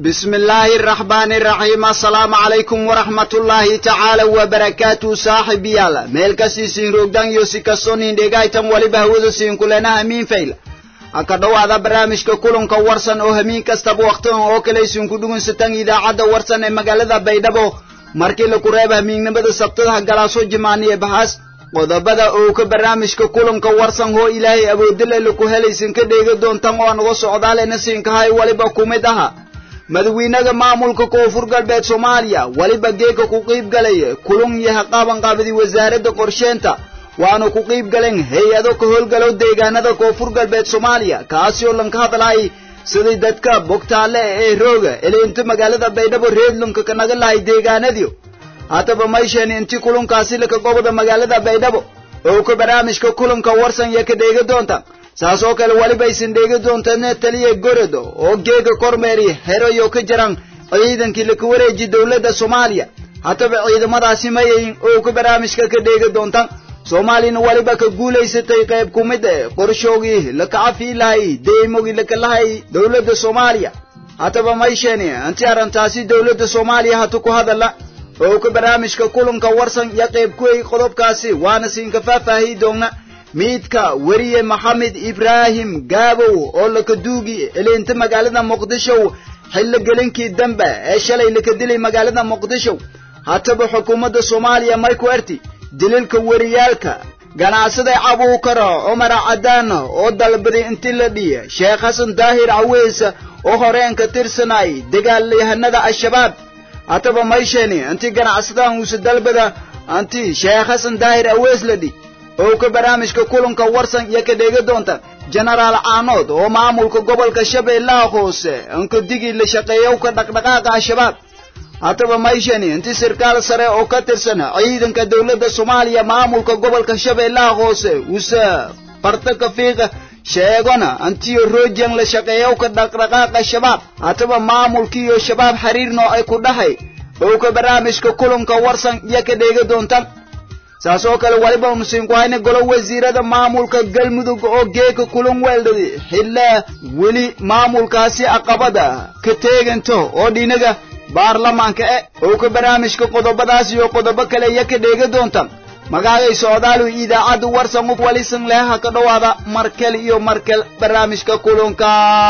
بسم الله الرحمن الرحيم السلام عليكم ورحمة الله تعالى وبركاته صاحب يالا ميل كسيسين روغدان يوسي كسونين ديغايتم ولي بهوذو سين كلنا همين فيلا aka dhowaada barnaamijka kulanka warsan oo hamiin kastaba wakhtigan oo kale isinku dhugunsataan idaacadda warsan ee magaalada baydhabo markii laku reeba hamiignimada sabtadaha galaaso jimaaniye bahaas qodobada oo ka barnaamijka kulanka warsan hoo ilaahay awoodile laku helaysin ka dheegi doontan oo naga socdaalena siinkahay waliba ku mid aha madawiinaha maamulka koonfur galbeed soomaaliya weliba geeka ku qiib galaya kulun yaha qaabanqaabadi wasaaradda qorsheenta waanu ku qiib galeen hay-ado ka howlgalow deegaanada koonfur galbeed soomaaliya kaasi oo lanka hadlahay sidii dadka bogtaale ee rooga eleenta magaalada baydhabo reedlunka kanaga lahay deegaanadiyo haddaba mayshan inti kulunkaasi laka goboda magaalada baydhabo oo ka barnaamijka kulanka warsan iyo ka dheegi doonta saas oo kale weliba aysan dheegi doontaan taliya gorodo oo geega kormeeri herayo ka jiran ciidankii laka wareeji dowladda soomaaliya haddaba ciidamadaasi mayayin oo ka barnaamijka ka dheegi doontaan soomaaliyana weliba ka guulaysatay qayb ku mid e qorshoogii laka cafii lahay deymogii laka lahay dowladda soomaaliya haddaba mayshani inti arrintaasi dowladda soomaaliya hatu ku hadala oo ka barnaamijka kulanka warsan iyo qayb kuway qodobkaasi waana siinka faahfaahi doonna miidka weriye maxamed ibraahim gaabow oo laka duugi eleenta magaalada muqdisho xillo gelinkii dambe ee shalay laka dilay magaalada muqdisho haddaba xukuumadda soomaaliya may ku erti dililka weriyaalka ganacsada cabuukara cumar cadaan oo dalbaday inti la dhiya sheekh xasan daahir caweys oo horeen ka tirsanay dagaalyahanada al-shabaab haddaba mayshani inti ganacsadahan uuse dalbada anti sheekh xasan daahir aweys la dhi oo ka barnaamijka kulanka warsan iyo ka dheegi doonta jenaraal caanood oo maamulka gobolka shabeellaha hoose inka digii la shaqeeyow ka dhaqdhaqaaqa al-shabaab haddaba mayshani inti sarkaal sare oo ka tirsan ciidanka dowladda soomaaliya maamulka gobolka shabeellaha hoose use barta kafiiqa sheegona antiyo rojan la shaqeeyow ka dhaqdhaqaaqa shabaab haddaba maamulkiiyo shabaab xiriirno ay ku dhahay oo ka barnaamijka kulanka warsan iyo ka dheegi doontan saas oo kale waliba nusiinku hayna golo wasiirada maamulka galmudug oo geeka kulan weeldhadi xilla weli maamulkaasi aqabada ka teeganto oo dhinaga baarlamaanka e oo ka barnaamijka qodobadaas iyo qodobo kale iyo ka dheegi doonta magaagay socdaalu idaacadda warsan u walisan leha ka dhowaada markel iyo markel barnaamijka kulanka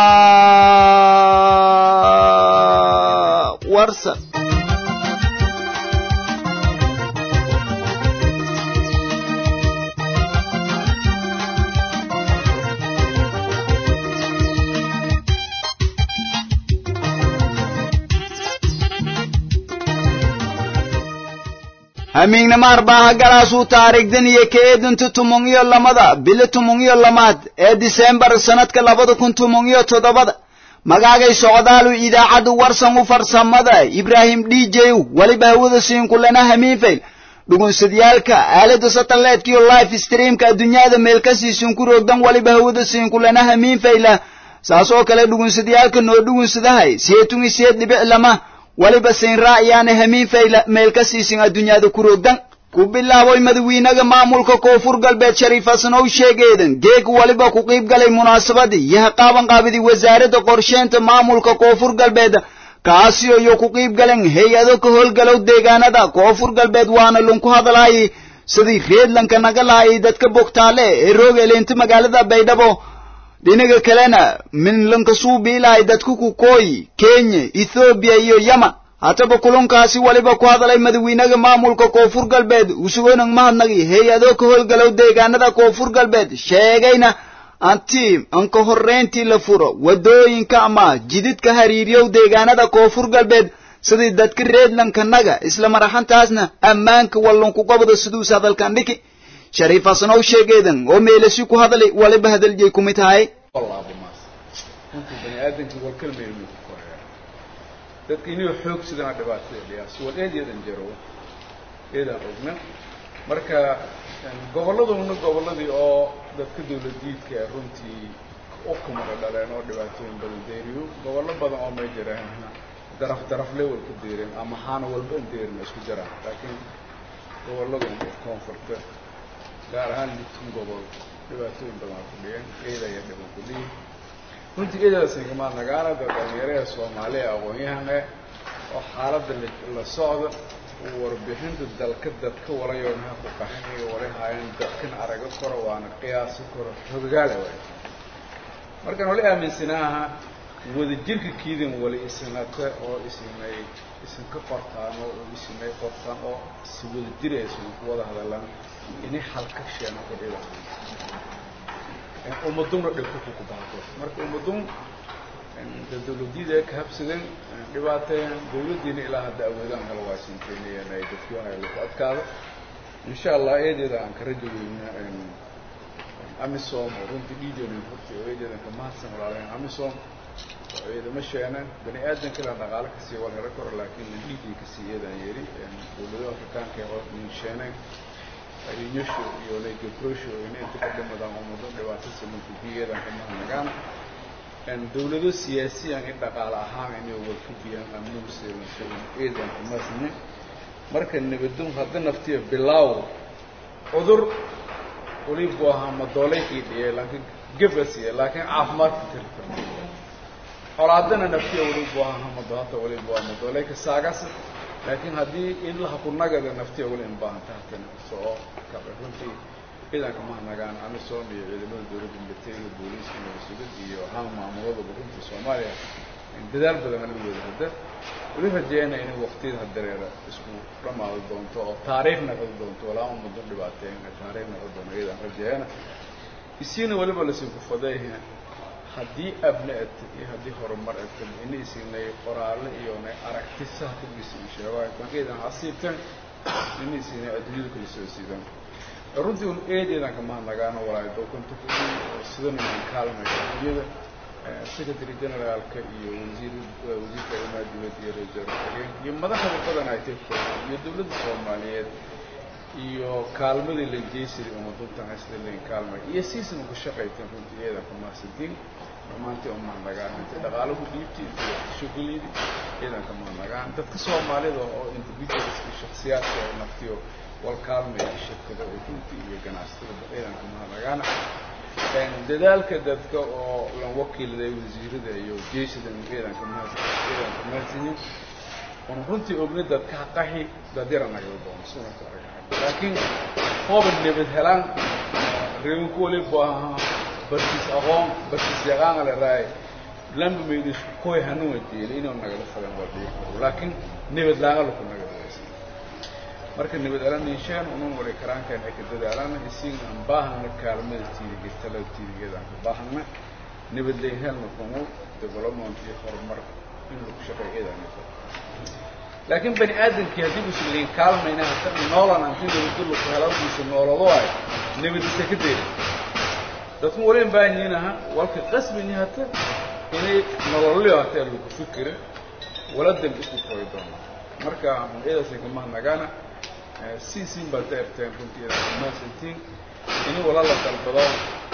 warsan hamiignama arbaaha galaasuu taariikhdan iyo ka eedinta tumon iyo lamada bili tumon iyo lamaad ee disembar sanadka labada kun tumon iyo toddobada magaagay socdaalu idaacadda warsan u farsamada ibraahim d j weliba hawada siinkulana hamiinfayl dhugunsadyaalka aalada satelliteka iyo life streamka adduunyada meelkasiisin ku roogdan weliba hawada siinkulana hamiinfayla saas oo kale dhugunsadyaalka noo dhugunsadahay seetun iseed dhibic lama waliba siin raaciyaana hamiin fayla meel ka siisin adduunyada ku roogdan ku bilaaboy madawiinaha maamulka koonfur galbeed shariif hasan ow sheegeedan geeg waliba ku qiib galay munaasabadii iyo haqaabanqaabadii wasaaradda qorsheenta maamulka koonfur galbeed kaasi iyo ku qiib galeen hay-ado ka howlgalow deegaanada koonfur galbeed waana lunku hadlaayay sidii reedlanka naga lahay dadka bogtaale ee roog eleenta magaalada baydhabo dhinaga kalena minlanka suubiilahay dadku ku kooyi kenya ethoobiya iyo yaman haddaba kulankaasi waliba ku hadalay madawiinaha maamulka koonfur galbeed usugonan mahadnagi hay-ado ka howlgalow deegaanada koonfur galbeed sheegayna anti anka horreyntii la furo waddooyinka ama jididka hariiriyow deegaanada koonfur galbeed sidii dadka reedlanka naga isla maraxantaasna ammaanka wallunku gobda siduus hadalkan dhiki shariif hasanow sheegeedan oo meelasi ku hadlay waliba hadaljay ku mid tahay runtii bani aadamkii walkalmeelmu ku koreeya dadka inuu xoog sidana dhibaatada dhiyaas wal eed yadan jaro eedan ogna marka gobolladuna gobolladii oo dadka dawladiidka runtii u kumada dhaleen oo dhibaatooyin badan deeriyo gobollo badan oo may jiraan daraf daraf level ku deereen ama haana walba in deerin isku jiraan laakiin gobolladan koonfurta gaar ahaan litun gobol dhibaatooyin badan ku dhiyeen eedaya dhiban ku dhiyi runtii eedadaasinkama nagaana dad dhalinyarada soomaaliya aqoon-yahane oo xaaladda la socda warbixinta dalka dadka walayoonaha ku qaxinayo walay haayeen dadkan arago koro waana qiyaasi koro hogagaale waay markaan wali aaminsanaaha wadajirka kiidin wali isinata oo isinay isin ka qortaan oo isinay qortaan oo si wadajir aysan ku wada hadallaan inay halka sheeno ku dhiba ummaduna dhibku ku baaqo marka ummadun dawladyada ka habsadeen dhibaateen dawladdiina ilaa hadda awoodaan kala waasinteynayeen ay dadkii haya lagu adkaado insha allah eedeeda aan ka rajo weyna amisom oo runtii dhiideena horta oo eedeedan ka mahadsan walaalaheen amisom oo eedama sheeneen bani aadan kale dhaqaale kasii wal hero karo laakiin dhiidii kasii eedaan yeeri dawlado afrikaanka oo nin sheeneen rinyosho iyo legebrosho ina inta ka dhimadaan ummado dhibaato samanka biyeedan ka mahadnagaan dawlado siyaasiyan in dhaqaale ahaan inay warkabiyaan amuuseeso eedan kumasne marka nabadon hadda naftiya bilaaw cudur walibu ahaa madooleykii dhiyay laakiin gabasiya laakiin caafimaadka tirtirtay colaadana naftiya walibu ahaa hamado hata walibu ahaa madooleyka saagas laakiin haddii in laha kunagada naftiya wali in baahanta hatana soo kabe runtii ciidanka mahadnagaan amisom iyo ciidamada dawladda militariga booliiska nabasugid iyo haan maamuladaba runtii soomaaliya dadaal badan ala wada hadda wali rajeeyana inay waktiyada hadereera isku dhamaado doonto oo taariikh naqdi doonto walaa ummadan dhibaateen taariikh naqdi doonto iyadaan rajeeyana isiina waliba lasii kufaday haddii abna ata iyo haddii horumar ata ina isinay qoraale iyo nay aragti sahkabisa sheegaay bankeedan asiibteen ina isinay adduunyada kala soo siidaan runtii un eedeedan ka mahadnagaano walaayo dokunta ku sidana kaalmay adduunyada secretary generaalka iyo wasiir wasiirka arrimaha dibadda iyo ra-iisul wasaareen iyo madaxda badan ay tirkooda iyo dawladda soomaaliyeed iyo kaalmadii la jeysiri umaduntan haysda lain kaalmay iyo siisna ku shaqayteen runtii eedan ku mahadsantiin dhammaantii u mahadnagaan inta dhaqaalo ku dhiibtay inta shogolidi eedan ka mahadnagaan dadka soomaalida oo individualska shaksiyaadka oo naftiyo wal kaalmaya shirkada runtii iyo ganacsatada eedan ka mahadnagaana dadaalka dadka oo lan wakiilday wasiirada iyo jeesidan eedanka eedanka mahadsanyin oon runtii ogna dadka qaxi dadyara nagala doono sunaka arag laakiin hooba nabad helaan reebinku walibu ahaa barkiis aqoon barkiis yaqaana la raay lamba maydu isku koy hanuwa jeelay inuu nagala fadan waa dhihi karo laakiin nabad laanga laku nagala waysan marka nabad alaniisheen unun wali karaankan ay ka dadaalaan isiin aan baahana kaalmada tiidiga talada tiidigeeda aan ka baahana nabad layn helna kumu development iyo horumar in lagu shaqeeyo eedaan laakiin bani aadamkii haddii uusan layn kaalmayna hata noolan anti nabadda laku helawdiisa noolado ay nabadisa ka deeri dadku wali in baahan yihiin aha walka qasbini hata inay nololyo hataa lagu fikira wala dambi isku koy doono marka eedaasay ka mahadnagaana siisin baad ka erteen runtii maasantiin ini wala la dalbado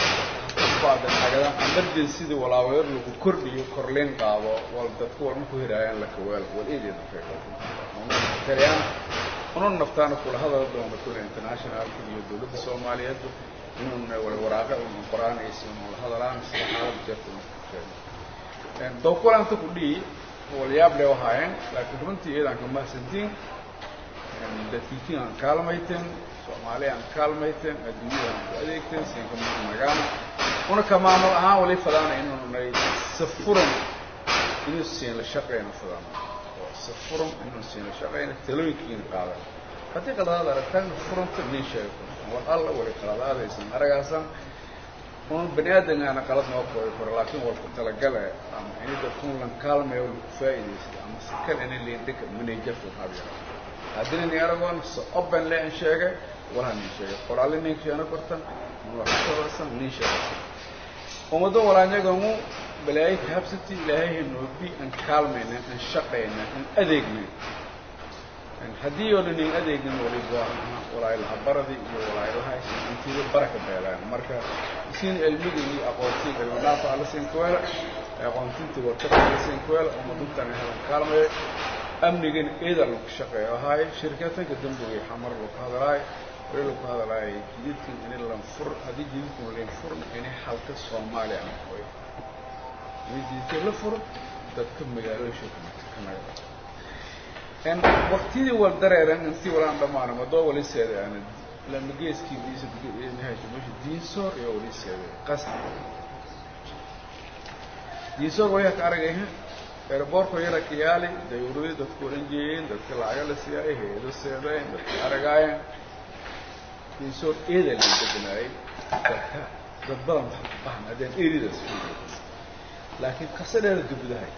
bacda nagadan emergencyda walaaweer lagu kordhiyo korleyn qaado wal dadku walma ku hiraayaan la kaweel wal eedeeda feeqatariyaan unun naftaana kula hadala doono kule internationalka iyo dawladda soomaaliyeed inun wala waraaqa unun qoraanaysa unun la hadalaan sida xaalada jeerta sheegay dawkulanta ku dhihi walyaab le wahaayeen laakiin runtii iyadan ka mahadsantiin dadkiikin aan kaalmayteen soomaaliya aan kaalmayteen adduunyada aan ku adeegteen siinka mahadnagaana una ka maamul ahaan wali fadaana inunay safuran inuu siin la shaqeyna fadaana oo safuran inuu siin la shaqeyna talooyinkiina qaadan haddii qaladaad aragtaan furanta nin sheega war alla wali qaladaadaysan aragaasan un bani aadamkaana qalad noo koobi karo laakiin walku talagale ama ini dadkun lan kaalmayo lagu faa'iidaysta ama si kale ina liindhika managerka habiya haddina nin aragoon se open le in sheegay walaha nin sheegay qoraale nin sheena kortan warsan nin sheegaysan ummadda walaanyagamu balaayo ka habsati ilaahay hanoobi aan kaalmayna aan shaqayna aan adeegna haddii oo dhan in adeegin waliba walaay laha baradi iyo walaay laha intiida baraka beelaan marka siin cilmiga iyo aqoontii cilminaafa alla siin kuweela aqoontintii warkada alla siin kuweela ummaduntan helan kaalmaya amnigan eeda lagu shaqeeyo ahaay shirkatanka dambiga xamar lagu hadalaay wali lagu hadalaay jididkan ini lanfur haddii jididkan lanfurna inay halka soomaaliya aan koy in jidka la furo dadka magaalooyinka ka naga en waqtidii wal dareeran in si walaan dhamaana madoo wali seedaana lama geeskii diisa nihayso meesha diinsoor iyo wali seeday qasab diinsoor way ka aragayha airbortko yara kiyaali dayuuradi dadku oran jeeyeen dadka lacaga la siiyay heedo seedeen dadka aragaayeen diinsoor eeda la bedelaayay dadka dad badan wax ku bahan haddeen eeridaas fiiriyo laakiin qasadheeda dubdahay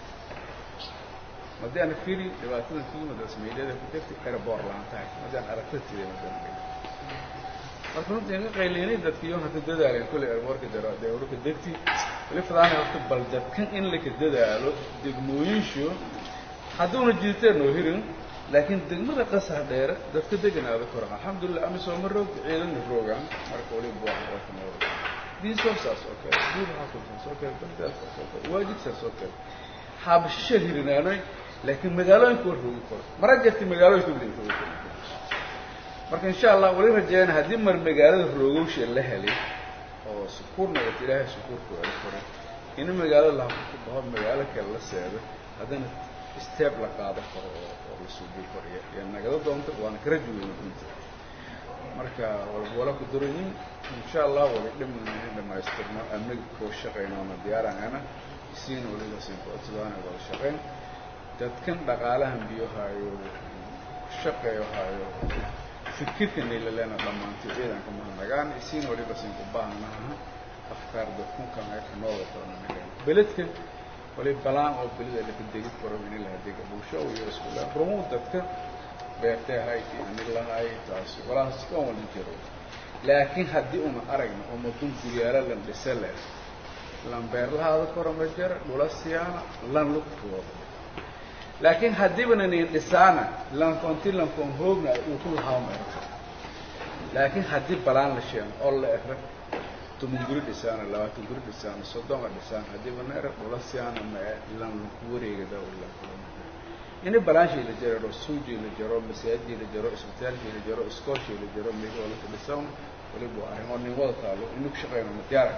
haddii aan fiiri dhibaatada kiimadaas meydhada ku jirtay airboort laantahay haddii aan aragtatiida madan marka runtii inga qaylinay dadkii yoon hadda dadaaleen kolley airboortka dawrka degti wali fadaana horta bal dadkan in laka dadaalo degmooyinshu hadduuna jiirteen noo hirin laakiin degmada qasar dheere dadka deganaada koran alxamdulilah ama sooma roogta ciidana roogaan marka wali buwaxakanoo diinsoor saas oo kale duur xaafid saas oo kale baldaas saas oo kale waajid saas oo kale xaabashisha hirinaanoy laakiin magaalooyinka war roogi karo mara jirta magaalooyinka wali roogi karo marka insha allah wali rajeyna haddii mar magaalada roogowsha la helay oo sukuur nagata ilaahay sukuurka wali koray in magaalada lahaku baho magaalo kale la seedo haddana steeb la qaado karo oo oo la suubi karo iyo nagada doonta waana kala juweyna runti marka walwala ku durayin insha allah wali dhamayna dhamaystirno amniga koo shaqaynoona diyaarangana isiina waliba sinkoodsadaan wada shaqayn dadkan dhaqaalahan biyohaayo shaqeeyo haayo fikirka naylalena dhammaantay ciidanka mahadnagaan isiina waliba sinku baahanaha afkaar dadkunkan ee ka nooga qoranagan beledka wali balaan oo belida laka degi karo in laha dega bulsho iyo iskuula rumu dadka beerteehay ani lahay taas walahaas dhan wali jiro laakiin haddii una aragna oo madun guryaala lan dhisa leh lan beerlahaada kora ma jira dhula siyaana lan lugtooda laakiin haddiibana nin dhisaana lankonti lankon hoogna uu ku lahaama laakiin haddii balaan la sheeno oo la ero toban guri dhisaana labaatan guri dhisaana soddona dhisaan haddiiba na ero dhula siyaana mae lan laku wareegada ini balaanshay la jaro suujii la jaro masaajidii la jaro isbitaalkii la jaro iskoolshii la jaro meelolaka dhisan waliba arrimo nin wada taalo inu ku shaqeynona diyaara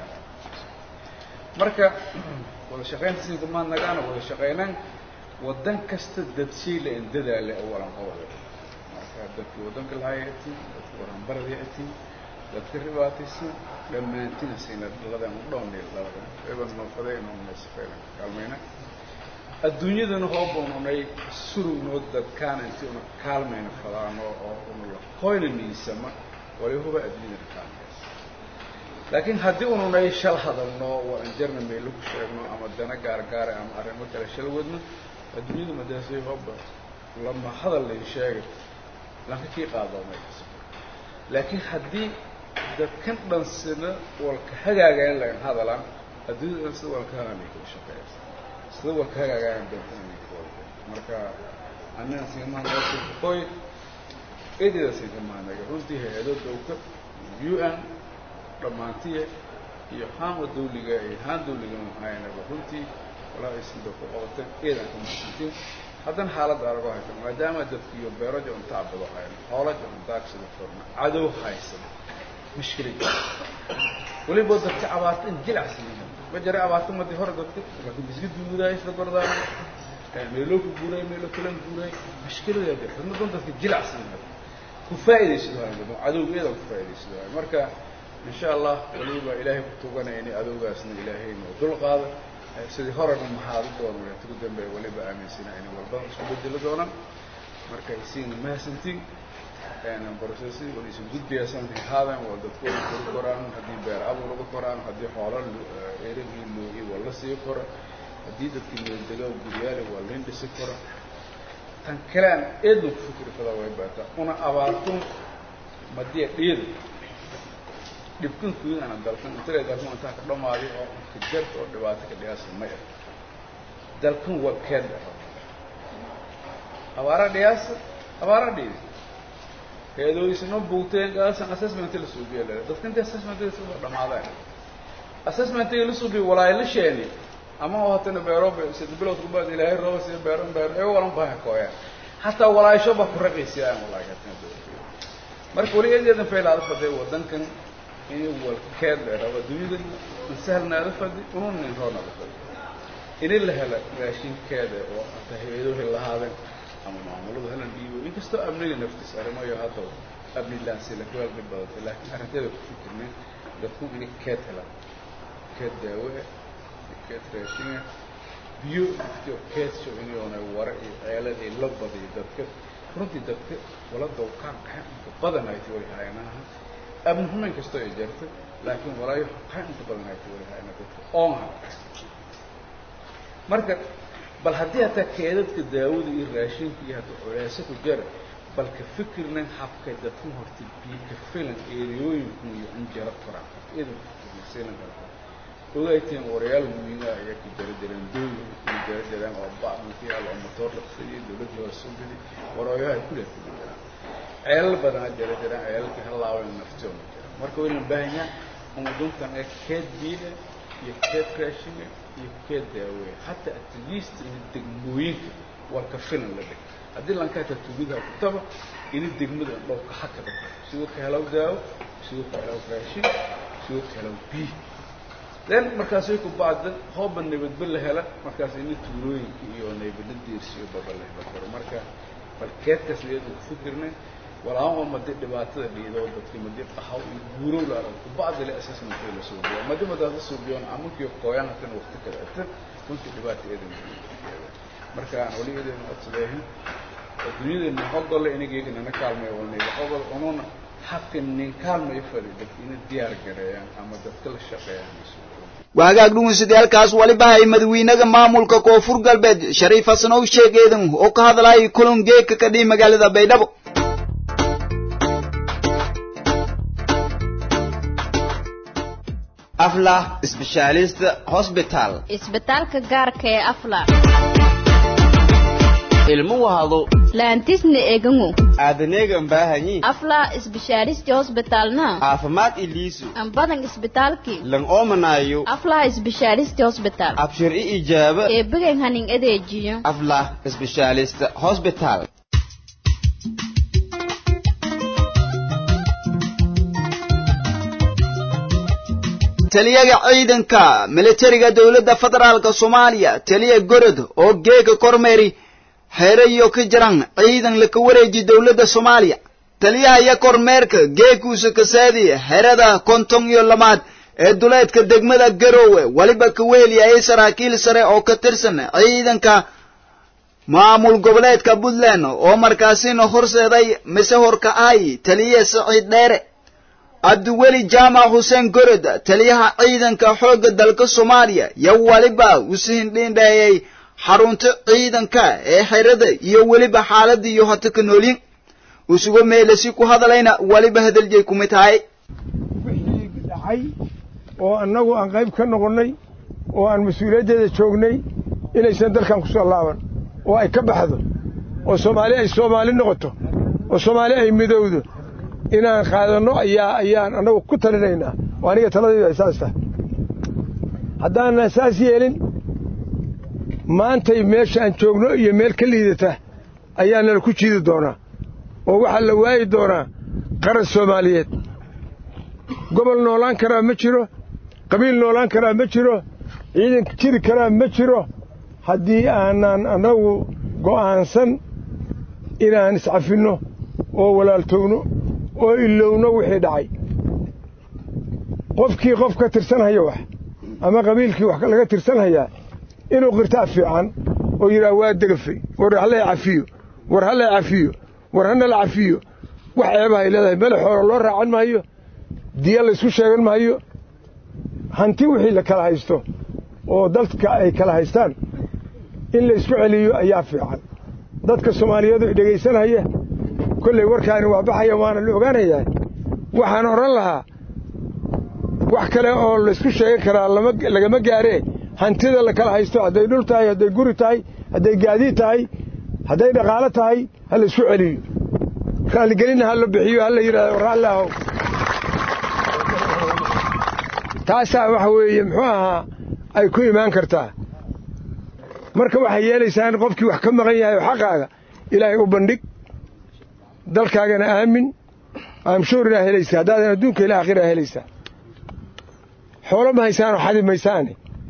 marka wada shaqaynta sinka maa nagaana wada shaqaynan waddan kasta dadshiila in dadaale awalan qobole marka dadkii waddanka lahaaya atiin dadka waranbarada atiin dadka ribaataysan dhammaantina sayna ladan u dhownay labadan eban noofadee noonasafeelan kaalmayna adduunyadana hoobanunay surugnoo dadkaana intii una kaalmayna fadaano oo una la qoyna niisama wali huba adduunyadana kaalmaysa laakiin haddii ununay shal hadalno waa anjarna meelo ku sheegno ama dana gaargaara ama arrimo kale shal wadno adduunyada madaasay hooba lama hadal layn sheegay lanka kii qaadoomay laakiin haddii dadkan dhan sida walka hagaagayan lagan hadalaan adduunyada dhan sida walka hagaagay kula shaqeeysa sida walka hagaagayan dadkan marka anina singamahanakoy eedida singamahanaga runtii hay-ado dowka u n dhammaantiya iyo haama dawliga iyo haan dawliga mahaynaba runtii walaa ay sida ku qabatay eedanka masantiin haddana xaaladda arago haysa maadaama dadkiiyo beeraja untaa bado hayno xoolaja untaagsida forna cadow haysada mushkilad weliba dadka abaarta in jilacsan ma jira abaarta madii hore dadka laakiin bisga duudaay isla gordaan meeloo ku guuray meelo kalan guuray mushkilada jirta dadna dadka jilacsan ku faa'iidaysid waayo dadna cadowgeeda ku faa'iidaysid waayo marka in sha allah waliba ilaahay ku tuganayni adowgaasna ilaahay noo dul qaada sidii horena mahaadu doona walaatugu dambeeya waliba aaminsana inay walbada isku bedelo doonaan marka isiina mahadsantiin borosesi wala isu gudbayaasan haadan waa dadku wada kori koraan haddii beer abuur laga koraan haddii xoola eragii loogi waa la sii kora haddii dadkii meeldega guryaale waa lain dhisi kora tan kale aan eedna ku fikri kadaa way baataa una abaartun madiya dhiyada dhibkan kuudana dalkan intale dalkan intaa ka dhamaaday oo ka jarta oo dhibaato ka dhigaasa ma ah dalkan waa keed abaara dhigaasa abaara dhiidi heedooysino buugteen gaasan assessment la suubiya lele dadka inta assessment soo dhamaadeen assessment la suubiya walaay la sheeni ama oo hatana beero sida bilood ku baad ilaahay roob sida beero beero ee walan baahan kooya hataa walaasho ba ku raqiisiyaan walaay hatana marka wali eedeedan faylaada faday wadankan in walkeed dheeraaba dunida in sahlnaada fadi unun nin roonaada fadi in la helo raashinkeeda oo ata hay-aduhu lahaadeen ama maamuladu helan dhiibo inkastoo amniga naftiis arrimayo hadda amni laansila ku halka badantay laakiin arrinteeda ku fikirnay dadku inay keed helaan keed daawo ah keed raashina biyo iyo keedsho inuuna wara iyo ceelad iyo la badiyo dadka runtii dadka wala dawkaan qaxan inta badan ay wali haynaha amni xumayn kastoo ay jirto laakiin walaayo qaxan inta badan ay wali hayna dadka oonha marka bal haddii hataa keedadka daawada iyo raashinka iyo hadda culeesa ku jara bal ka fikirnan habka dadku horta biyo ka filan eeriyooyinku iyo anjaro koraan idan fikirnasiilan karta ogayteen warayaal muhiima ayaa ka jara jireen dooyin ka jara jireen oo bacmanki yaal oo matoor dhaqsadiyo dawladda waa soo geli warooyaha kuleh ka jiraan ceelal badanaa jara jireen ceelalkii halaawen naftoona jira marka waynan baahanyaa umaduntan ee keed biyo iyo keed raashinga iyo keed daaweya hataa at least in degmooyinka waa ka filan la dhig haddii lankaata tuugida kutaba ini degmada dhow ka hakada siduu ka helaw daawo siduu ka helaw raashin siduu ka helaw biyo then markaasay ku bacdan hooba nabadba la hela markaas ini tuulooyinka iyo naybadla diirsiyo baba la hela karo marka bal keedkaas iyada ku fikirnay walaan oo madi dhibaatada dhiido dadki madi qahaw iyo guurow la arag kubacdi le assessment la soo biyo madi madaada soo biyoon amunkii qoyaan hatan waqti kale atan runtii dhibaata eedan marka aan wali eedan codsadeehin adduunyada hogolle inageyga nana kaalmeeyo walnayga hogol ununa habka nin kaalmayo fadi dadka ina diyaar gareeyaan ama dadka la shaqeeyaan waagaag dhugeysadayaalkaas waliba hay madawiinaga maamulka koonfur galbeed shariif xasan ow sheegeedan oo ka hadlayay kulan geedka ka dhihi magaalada baydhabo aflah specialist hospital isbitaalka gaarka ee afla ilmo wahado laantisna egango aadaneegan baahanyi afla isbishaaristi hosbitalna caafimaad iliisu ambadan isbitaalki lan oomanaayo afla isbishaaristi hosbital abshir i ijaaba ee began hanin adeejiyo aflah specialist hospital taliyaga ciidanka militariga dowladda federaalka soomaaliya taliya gorod oo geega kormeeri xeerayo ka jiran ciidan laka wareeji dowladda soomaaliya taliyaha iyo kormeerka geekuusa kasaadi xerada konton iyo lamaad ee duleedka degmada garoowe weliba ka weheliyayay saraakiil sare oo ka tirsan ciidanka maamul goboleedka puntland oo markaasina horseeday mise horka ay taliye siciid dheere cabdiweli jaamac xuseen gorod taliyaha ciidanka xoogga dalka soomaaliya yo weliba usihindhindheeyay xarunta ciidanka ee xerada iyo weliba xaaladda iyo hata ka noolyin usugo meelasi ku hadlayna weliba hadaljay kumid tahay wixii dhacay oo annagu aan qayb ka noqonnay oo aan mas-uuliyaddeeda joognay inaysan dalkan ku soo laaban oo ay ka baxdo oo soomaali ay soomaali noqoto oo soomaali ay midowdo inaan qaadanno ayaa ayaan annagu ku talinaynaa oo aniga taladaydu ay saas tahay haddaanan saas yeelin maantay meeshaan joogno iyo meel ka liidata ayaa nala ku jiidi doonaa oo waxaa la waayi doonaa qaran soomaaliyeed gobol noolaan karaa ma jiro qabiil noolaan karaa ma jiro ciidan jiri karaa ma jiro haddii aanaan annagu go'aansan inaan iscafinno oo walaaltowno oo ilowno wixii dhacay qofkii qof ka tirsanhaya wax ama qabiilkii wax laga tirsanhayaa inuu qirtaa fiican oo yidhaah waa degafay war hallay cafiyo war hallay cafiyo war hanala cafiyo wax ceebahay leedahay mele xoolo loo raacan maayo diya laysku sheegan maayo hanti wixii la kala haysto oo dadka ay kala haystaan in laysku celiyo ayaa fiican dadka soomaaliyeedu i dhegaysanaya kollay warkaani waa baxaya waana la ogaanayaa waxaan odhan lahaa wax kale oo laysku sheegan karaa lagama gaaree hantida la kala haysto hadday dhul tahay hadday guri tahay hadday gaadiid tahay hadday dhaqaalo tahay ha laysku celiyo raalligelinna ha la bixiyo ha la yidhahdo raalli ahow taasaa waxa weeye muxuu ahaa ay ku imaan kartaa marka waxay yeelaysaa in qofkii wax ka maqan yahay oo xaqaaga ilaahay u bandhig dalkaagana aamin aamshuurinaa helaysaa haddaadan adduunka ila aakhiraa helaysaa xoolo ma haysaanoo xadi maysaane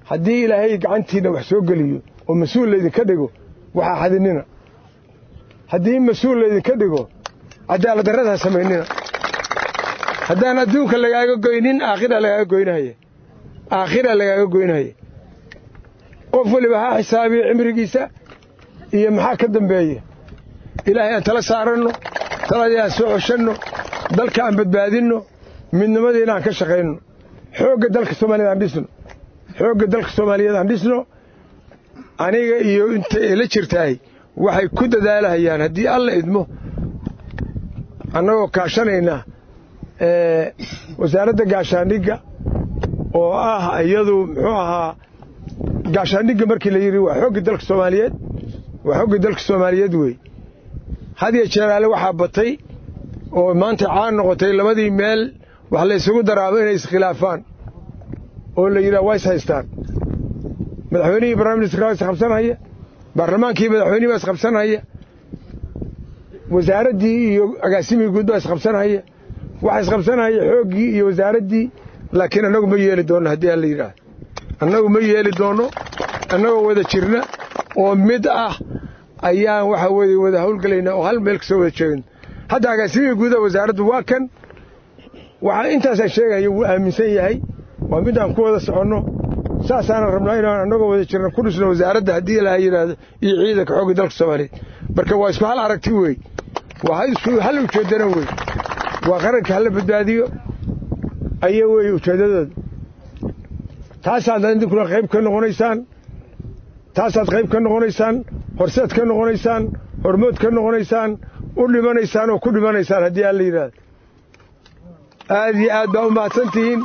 haddii ilaahay gacantiinna wax soo geliyo oo mas-uul laydinka dhigo waxaa xadinina haddii mas-uul laydinka dhigo cadaalad darrada ha samaynina haddaan adduunka lagaaga goynin aakhira lagaaga goynahaya aakhira lagaaga goynahaya qof weliba ha xisaabiyo cimrigiisa iyo maxaa ka dambeeya ilaahay aan tala saaranno taladii aan soo xoshanno dalka aan badbaadinno midnimadiina aan ka shaqayno xoogga dalka soomaaliyed aan dhisno xoogga dalka soomaaliyeed aan dhisno aniga iyo inta ila jirtaay waxay ku dadaalahayaan haddii alla idmo annagoo kaashanaynaa wasaaradda gaashaandhigga oo ah iyadu muxuu ahaa gaashaandhigga markii la yidhi waa xoogga dalka soomaaliyeed waa xoogga dalka soomaaliyeed wey had iyo jeeraale waxaa batay oo maanta caan noqotay labadii meel wax la ysugu daraabo inay iskhilaafaan oo la yidhaha waa is haystaan madaxweynihii prime minister waa isqabsanhaya baarlamaankii madaxweynihii baa isqabsanhaya wasaaraddii iyo agaasimihii guud baa isqabsanhaya waxa isqabsanhaya xooggii iyo wasaaraddii laakiin annagu ma yeeli doonno haddii aan la yidhaahdo annagu ma yeeli doonno annagoo wada jirna oo mid ah ayaan waxa weeye wada hawlgelaynaa oo hal meel kasoo wada jeegno hadda agaasimihii guudaha wasaaraddu waa kan waxaa intaasaan sheegaya wuu aaminsan yahay waa mid aan ku wada soconno saasaanan rabnaa inaan annagoo wada jirna ku dhisno wasaaradda haddii ilaha yidhaahdo iyo ciidanka xoogga dalka soomaaliyeed marka waa isku hal aragti wey waa isku hal ujeeddana wey waa qaranka hala badbaadiyo aya weeye ujeeddadooda taasaad idinkuna qayb ka noqonaysaan taasaad qayb ka noqonaysaan horseed ka noqonaysaan hormood ka noqonaysaan u dhimanaysaan oo ku dhimanaysaan haddii aan la yidhaahdo aad iyo aad baa u mahadsan tihiin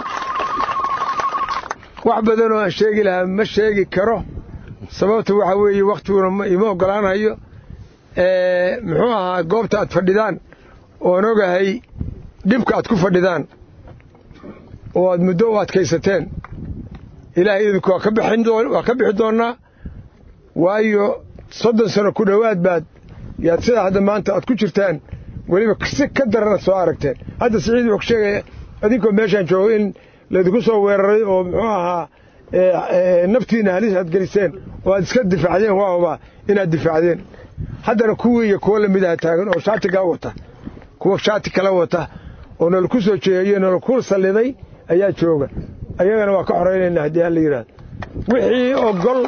wax badan oo aan sheegi lahaa ma sheegi karo sababta waxaa weeye wakhtiguna ima oggolaanayo muxuu ahaa goobta aad fadhidaan oon ogahay dhibka aad ku fadhidaan oo aad muddo u adkaysateen ilaahay idinku waa ka bixi doonnaa waayo soddon sano ku dhowaad baad yaad sidaa hadda maanta aad ku jirtaan weliba si ka daran aad soo aragteen hadda siciid wuxuu sheegaya adinkoo meeshaan joogo in laydinku soo weeraray oo muxuu ahaa naftiinna halis aad geliseen oo aad iska difaacdeen waa hubaa inaad difaacdeen haddana kuwii iyo kuwo lamid aha taagan oo shaatigaa wata kuwa shaati kala wata oo nalaku soo jeeyo nalaku salliday ayaa jooga ayagana waa ka xoraynaynaa haddii hala yidhaahdo wixii ogol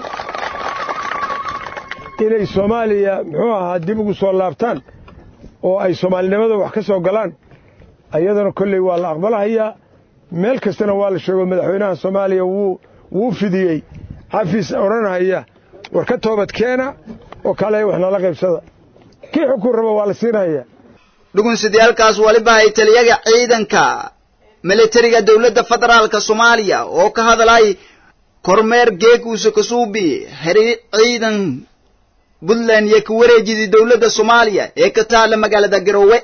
inay soomaaliya muxuu ahaa dib ugu soo laabtaan oo ay soomaalinimada wax ka soo galaan ayadana kolley waa la aqbalahayaa meel kastana waa la sheego madaxweynaha soomaaliya wuu wuu fidiyey xafiis odhanahaya war ka toobad keena oo kale wax nala qaybsada kii xukun raba waa la siinahaya dhugunsidayaalkaas waliba ay taliyaga ciidanka militariga dowladda federaalka soomaaliya oo ka hadlay kormeer geekuusa kasuubi xiri ciidan puntland iyo ka wareejidii dowladda soomaaliya ee ka taalla magaalada garowe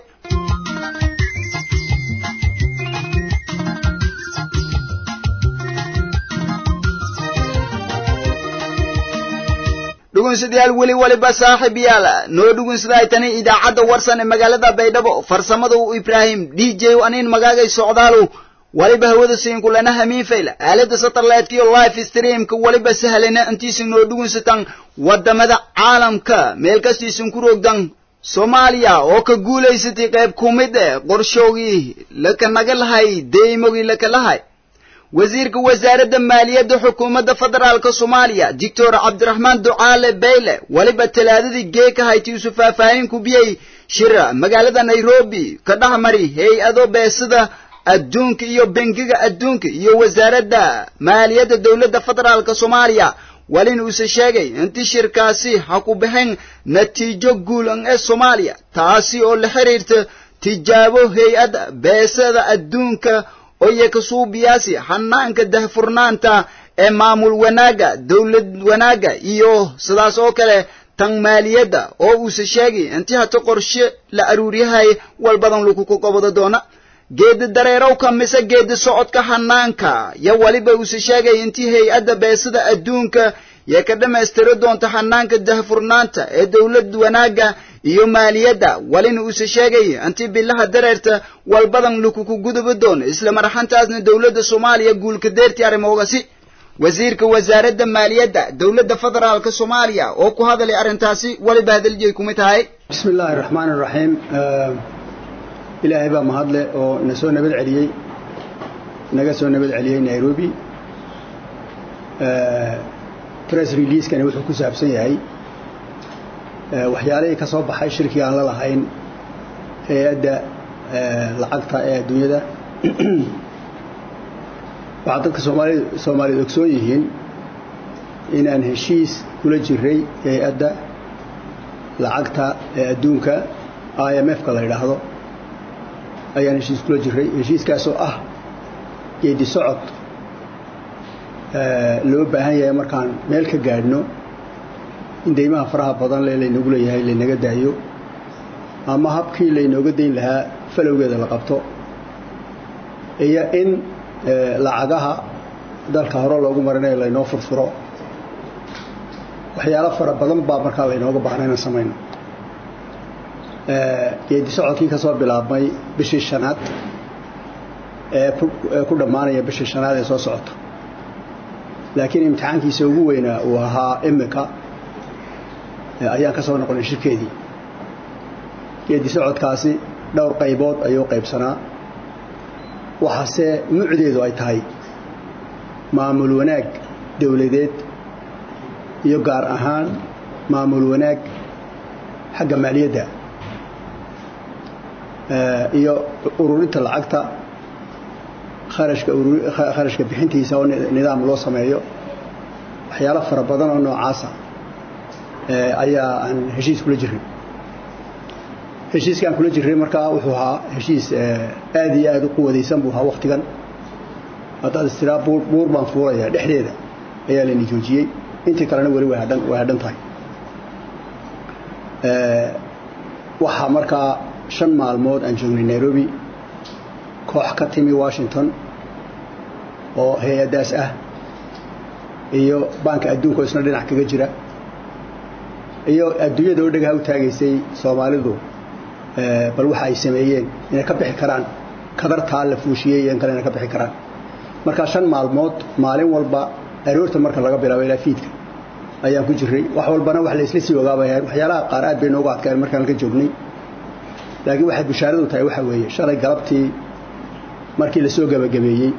dhugunsidayaal weli waliba saaxiib yaal noo dhugunsidaay tani idaacadda warsan ee magaalada baydhabo farsamada u ibraahim d j aniin magaagay socdaalow waliba hawada siinkulana hamiinfayl aalada satellite iyo live streamka waliba sahlana intiisin noo dhugunsitan wadamada caalamka meel kastiisin ku rogdan soomaaliya oo ka guulaysatay qayb ku mid eh qorshoogii laka naga lahay deymogii laka lahay wasiirka wasaaradda maaliyadda xukuumadda federaalka soomaaliya doctor cabdiraxmaan ducaale bayle waliba talaadadii geeka hayti isu faahfaahin ku biyey shira magaalada nairobi ka dhexmari hay-ado beesida adduunka iyo bengiga adduunka iyo wasaaradda maaliyadda dowladda federaalka soomaaliya walin uuse sheegay intii shirkaasi ha ku baxeen natiijo guulan ee soomaaliya taasi oo la xiriirta tijaabo hay-adda beesada adduunka oye kasuubiyaasi hanaanka dahfurnaanta ee maamul wanaagga dowlad wanaagga iyo sidaas oo kale tan maaliyadda oo uuse sheegay intii hata qorshe la aruuryahay walbadan laguku qabado doona geedi dareerowka mise geedi socodka hanaanka yo waliba uuse sheegay intii hay-adda beesada adduunka yee ka dhammaystiri doonta hanaanka dahfurnaanta ee dowlad wanaagga iyo maaliyadda walina uuse sheegay intii bilaha dareerta walbadan lakuku gudubi doono isla marxantaasna dowladda soomaaliya guulka deerti arrimoogasi wasiirka wasaaradda maaliyadda dowladda federaalka soomaaliya oo ku hadalay arrintaasi weliba hadaliyay kumid tahay bismi illaahi raxmaan iraxiim ilaahay baa mahadle oo na soo nabad celiyey naga soo nabad celiyey nairobi press releasekani wuxuu ku saabsan yahay waxyaalihii ka soo baxay shirkii aan la lahayn hay-adda lacagta ee adduunyada waxaa dadka soomaalid soomaaliyed ogsoon yihiin inaan heshiis kula jiray hay-adda lacagta ee adduunka i m f-ka la yidhaahdo ayaan heshiis kula jiray heshiiskaasoo ah geedi socod loo baahan yahay markaan meel ka gaadhno in deymaha faraha badan le laynagu leeyahay laynaga daayo ama habkii laynooga dayn lahaa falowgeeda la qabto iyo in lacagaha dalka hore loogu marinayo laynoo furfuro waxyaalo fara badan baa markaa laynooga baahna inaan samayno geedi socodkii ka soo bilaabmay bishii shanaad ee ku dhammaanaya bishii shanaad ee soo socoto laakiin imtixaankiisa ugu weynaa uu ahaa imika ayaan ka soo noqonay shirkeedii geedi socodkaasi dhowr qaybood ayuu qaybsanaa waxaase mucdeedu ay tahay maamul wanaag dowladeed iyo gaar ahaan maamul wanaag xagga maaliyadda iyo ururinta lacagta kharashka kharashka bixintiisa oo nidaam loo sameeyo waxyaalo fara badan oo noocaasa ayaa aan heshiis kula jiray heshiiskaan kula jiray markaa wuxuu ahaa heshiis aad iyo aad u quwadaysan buu ahaa waktigan haddaad istiraa buur baan fuulaya dhexdeeda ayaa layna joojiyey intii kalena weli way hadhan way hadhan tahay waxaa markaa shan maalmood aan joognay nairobi koox ka timi washington oo hay-addaas ah iyo baanka adduunka oo isna dhinac kaga jira iyo adduunyada oo dhagaha u taagaysay soomaalidu bal waxa ay sameeyeen inay ka bixi karaan kadartaa la fuushiyey iyo in kale inay ka bixi karaan markaa shan maalmood maalin walba aroorta marka laga bilaabo ilaa fiidka ayaan ku jiray wax walbana wax la isla sii ogaabay ahayd waxyaalaha qaar aad bay noogu adkayn markaan ka joognay laakiin waxay bishaaradu tahay waxa weeye shalay galabtii markii la soo gabagabeeyey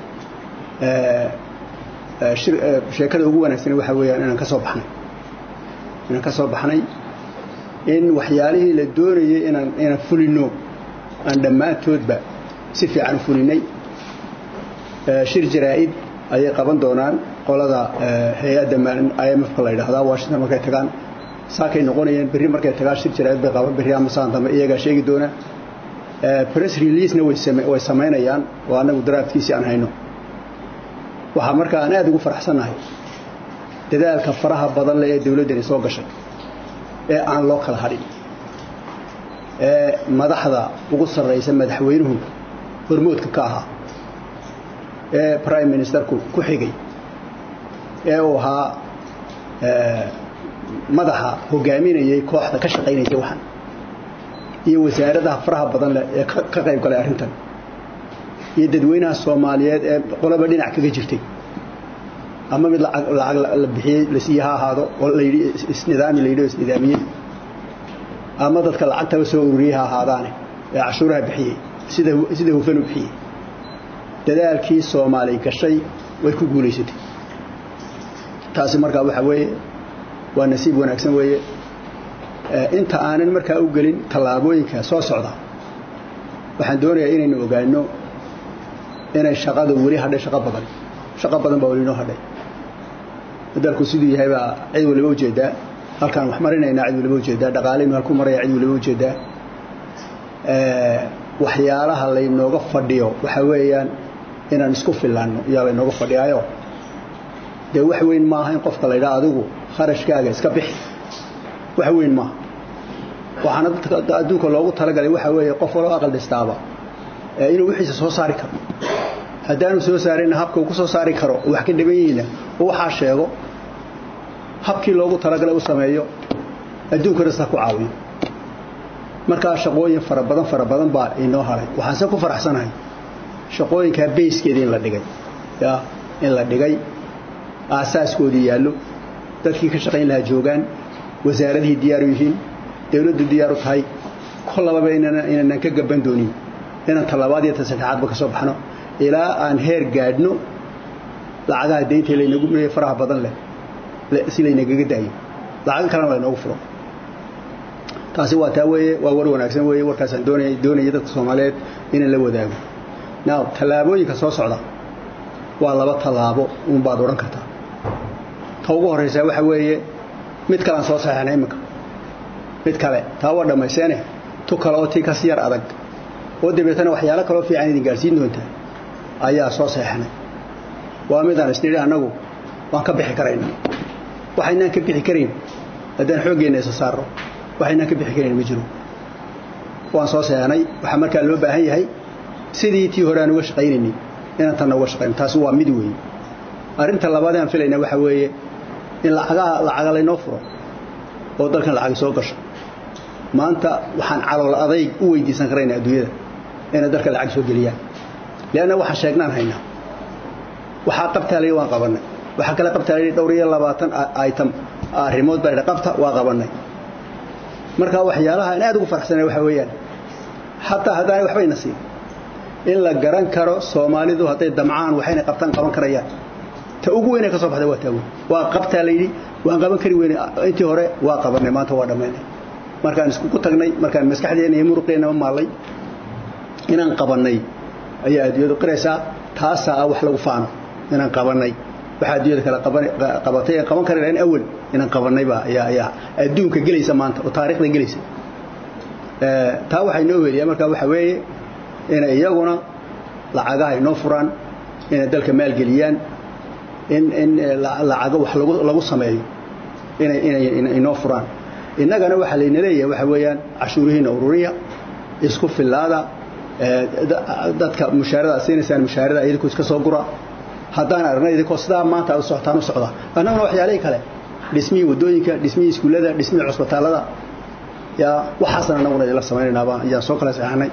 sheekada ugu wanaagsan waxa weeyaan inaan ka soo baxnay inaan ka soo baxnay in waxyaalihii la doonayay inaan inaan fulino aan dhammaantoodba si fiican u fulinay shir jaraa'id ayay qaban doonaan qolada hay-adda i m f-ka la yidhaahdaa washington markay tagaan saakay noqonayeen berri markay tagaan shir jaraa'id bay qaban berri ama saan dambe iyagaa sheegi doona press releasena way samaynayaan oo annagu daraafkiisii aan hayno waxaa markaa aan aad ugu faraxsannahay dadaalka faraha badan leh ee dawladdani soo gashay ee aan loo kala hadhin ee madaxda ugu sarraysa madaxweynuhu hormoodka ka ahaa ee prime ministerku ku xigay ee uu ahaa madaxa hogaaminayay kooxda ka shaqaynaysay waxan iyo wasaaradaha faraha badan leh ee ka qayb galay arrintan iyo dadweynaha soomaaliyeed ee qolaba dhinac kaga jirtay ama mid lacag la bixiyey la siiye ha ahaado oo layidhi isnidaami layidhi oo isnidaamiyey ama dadka lacagtaba soo ururiyey ha ahaadaane ee cashuuraha bixiyey sida sida hufan u bixiyey dadaalkii soomaali gashay way ku guulaysatay taasi markaa waxa weeye waa nasiib wanaagsan weeye inta aanan markaa u gelin tallaabooyinka soo socda waxaan doonayaa inaynu ogaano inay shaqada weli hadhay shaqo badan shaqo badan baa weli inoo hadhay dalku siduu yahay baa cid waliba ujeedaa halkaan wax marinaynaa cid waliba ujeedaa dhaqaaleynu halku maraya cid waliba ujeedaa waxyaalaha laynooga fadhiyo waxa weeyaan inaan isku filaanno iyaa laynooga fadhiyaayo dee wax weyn maaha in qofka laydhaa adigu kharashkaaga iska bixi wax weyn maaha waxaana dadka adduunka loogu talagalay waxa weeye qof waloo aqal dhistaaba inuu wixiisa soo saari karo haddaanu soo saarayna habka uu ku soo saari karo oo wax ka dhiban yihiina oo waxaa sheego habkii loogu talagalay u sameeyo adduunkana sidaa ku caawiyo markaa shaqooyin fara badan fara badan baa inoo haray waxaanse ku faraxsanahay shaqooyinkaa bayskeeda in la dhigay ya in la dhigay aasaaskoodii yaallo dadkii ka shaqayn lahaa joogaan wasaaradihii diyaaru yihiin dawladdu diyaaru tahay kollababa inaanan ka gaban doonin inaan tallabaad iyo ta saddexaadba ka soo baxno ilaa aan heer gaadhno lacagaha daynta laynagu leeyahay faraha badan leh si laynagaga daayo lacago kalena laynoogu furo taasi waa taa weeye waa war wanaagsan weeye warkaasaan doonaya doonaya dadka soomaaliyeed inaan la wadaago now tallaabooyinka soo socda waa laba tallaabo uun baad odhan kartaa ta ugu horraysaa waxa weeye mid kalean soo saxeexnay iminka mid kale taa waa dhammayseene tu kale oo tii kasi yar adag oo dabeetana waxyaalo kaloo fiican idin gaadhsiin doontaa ayaa soo saxeexnay waa midaan isnidhi annagu waan ka bixi karayna waxaynaan ka bixi karayn haddaan xooggeenna isa saarno waxaynaan ka bixi karayn ma jiro waan soo saxeexnay waxaa markaa loo baahan yahay sidii tii hore aan uga shaqaynaynin inaan tanna uga shaqayno taasi waa mid weeye arrinta labaad aan filayna waxa weeye in lacagaha lacaga laynoo furo oo dalkan lacagi soo gasho maanta waxaan calool adayg u weydiisan karaynaa adduunyada inay dalka lacag soo geliyaan leanna waxaan sheegnaan haynaa waxaa qabtaalay waan qabannay waxaa kale qabtaalay dhowr iyo labaatan item arrimood baa qabta waa qabannay marka waxyaalaha aan aad ugu faraxsanay waxa weeyaan xataa haddaanay waxbayna siin in la garan karo soomaalidu hadday damcaan waxayna qabtaan qaban karayaan ta ugu weynay ka soo baxday waa taawe waa qabtaa la yidhi waan qaban kari weyne intii hore waa qabannay maanta waa dhammaynay markaan iskugu tagnay markaan maskaxdeenna iyo muruqeennaba maallay inaan qabannay ayaa adduunyadu qiraysaa taasaa ah wax lagu faano inaan qabannay waxaa adduunyada kale qabatay aan qaban kari lahayn awal inaan qabannayba ayaa ayaa adduunka gelaysa maanta oo taariikhda gelaysa taa waxay noo weliyaa markaa waxa weeye inay iyaguna lacagaha inoo furaan inay dalka maalgeliyaan in in lacago wax lagu lagu sameeyo inay inay inoo furaan innagana waxaa layna leeyahay waxa weeyaan cashuurihiina ururiya isku fillaada dadka mushaarada aad siinaysaan mushaarada idinku iska soo gura haddaan aragnay idinkoo sidaa maanta aad u socotaan u socda annaguna waxyaalihii kale dhismihii waddooyinka dhismihii iskuullada dhismihii cusbitaallada yaa waxaasan annaguna idinla samaynaynaba ayaan soo kala saxanay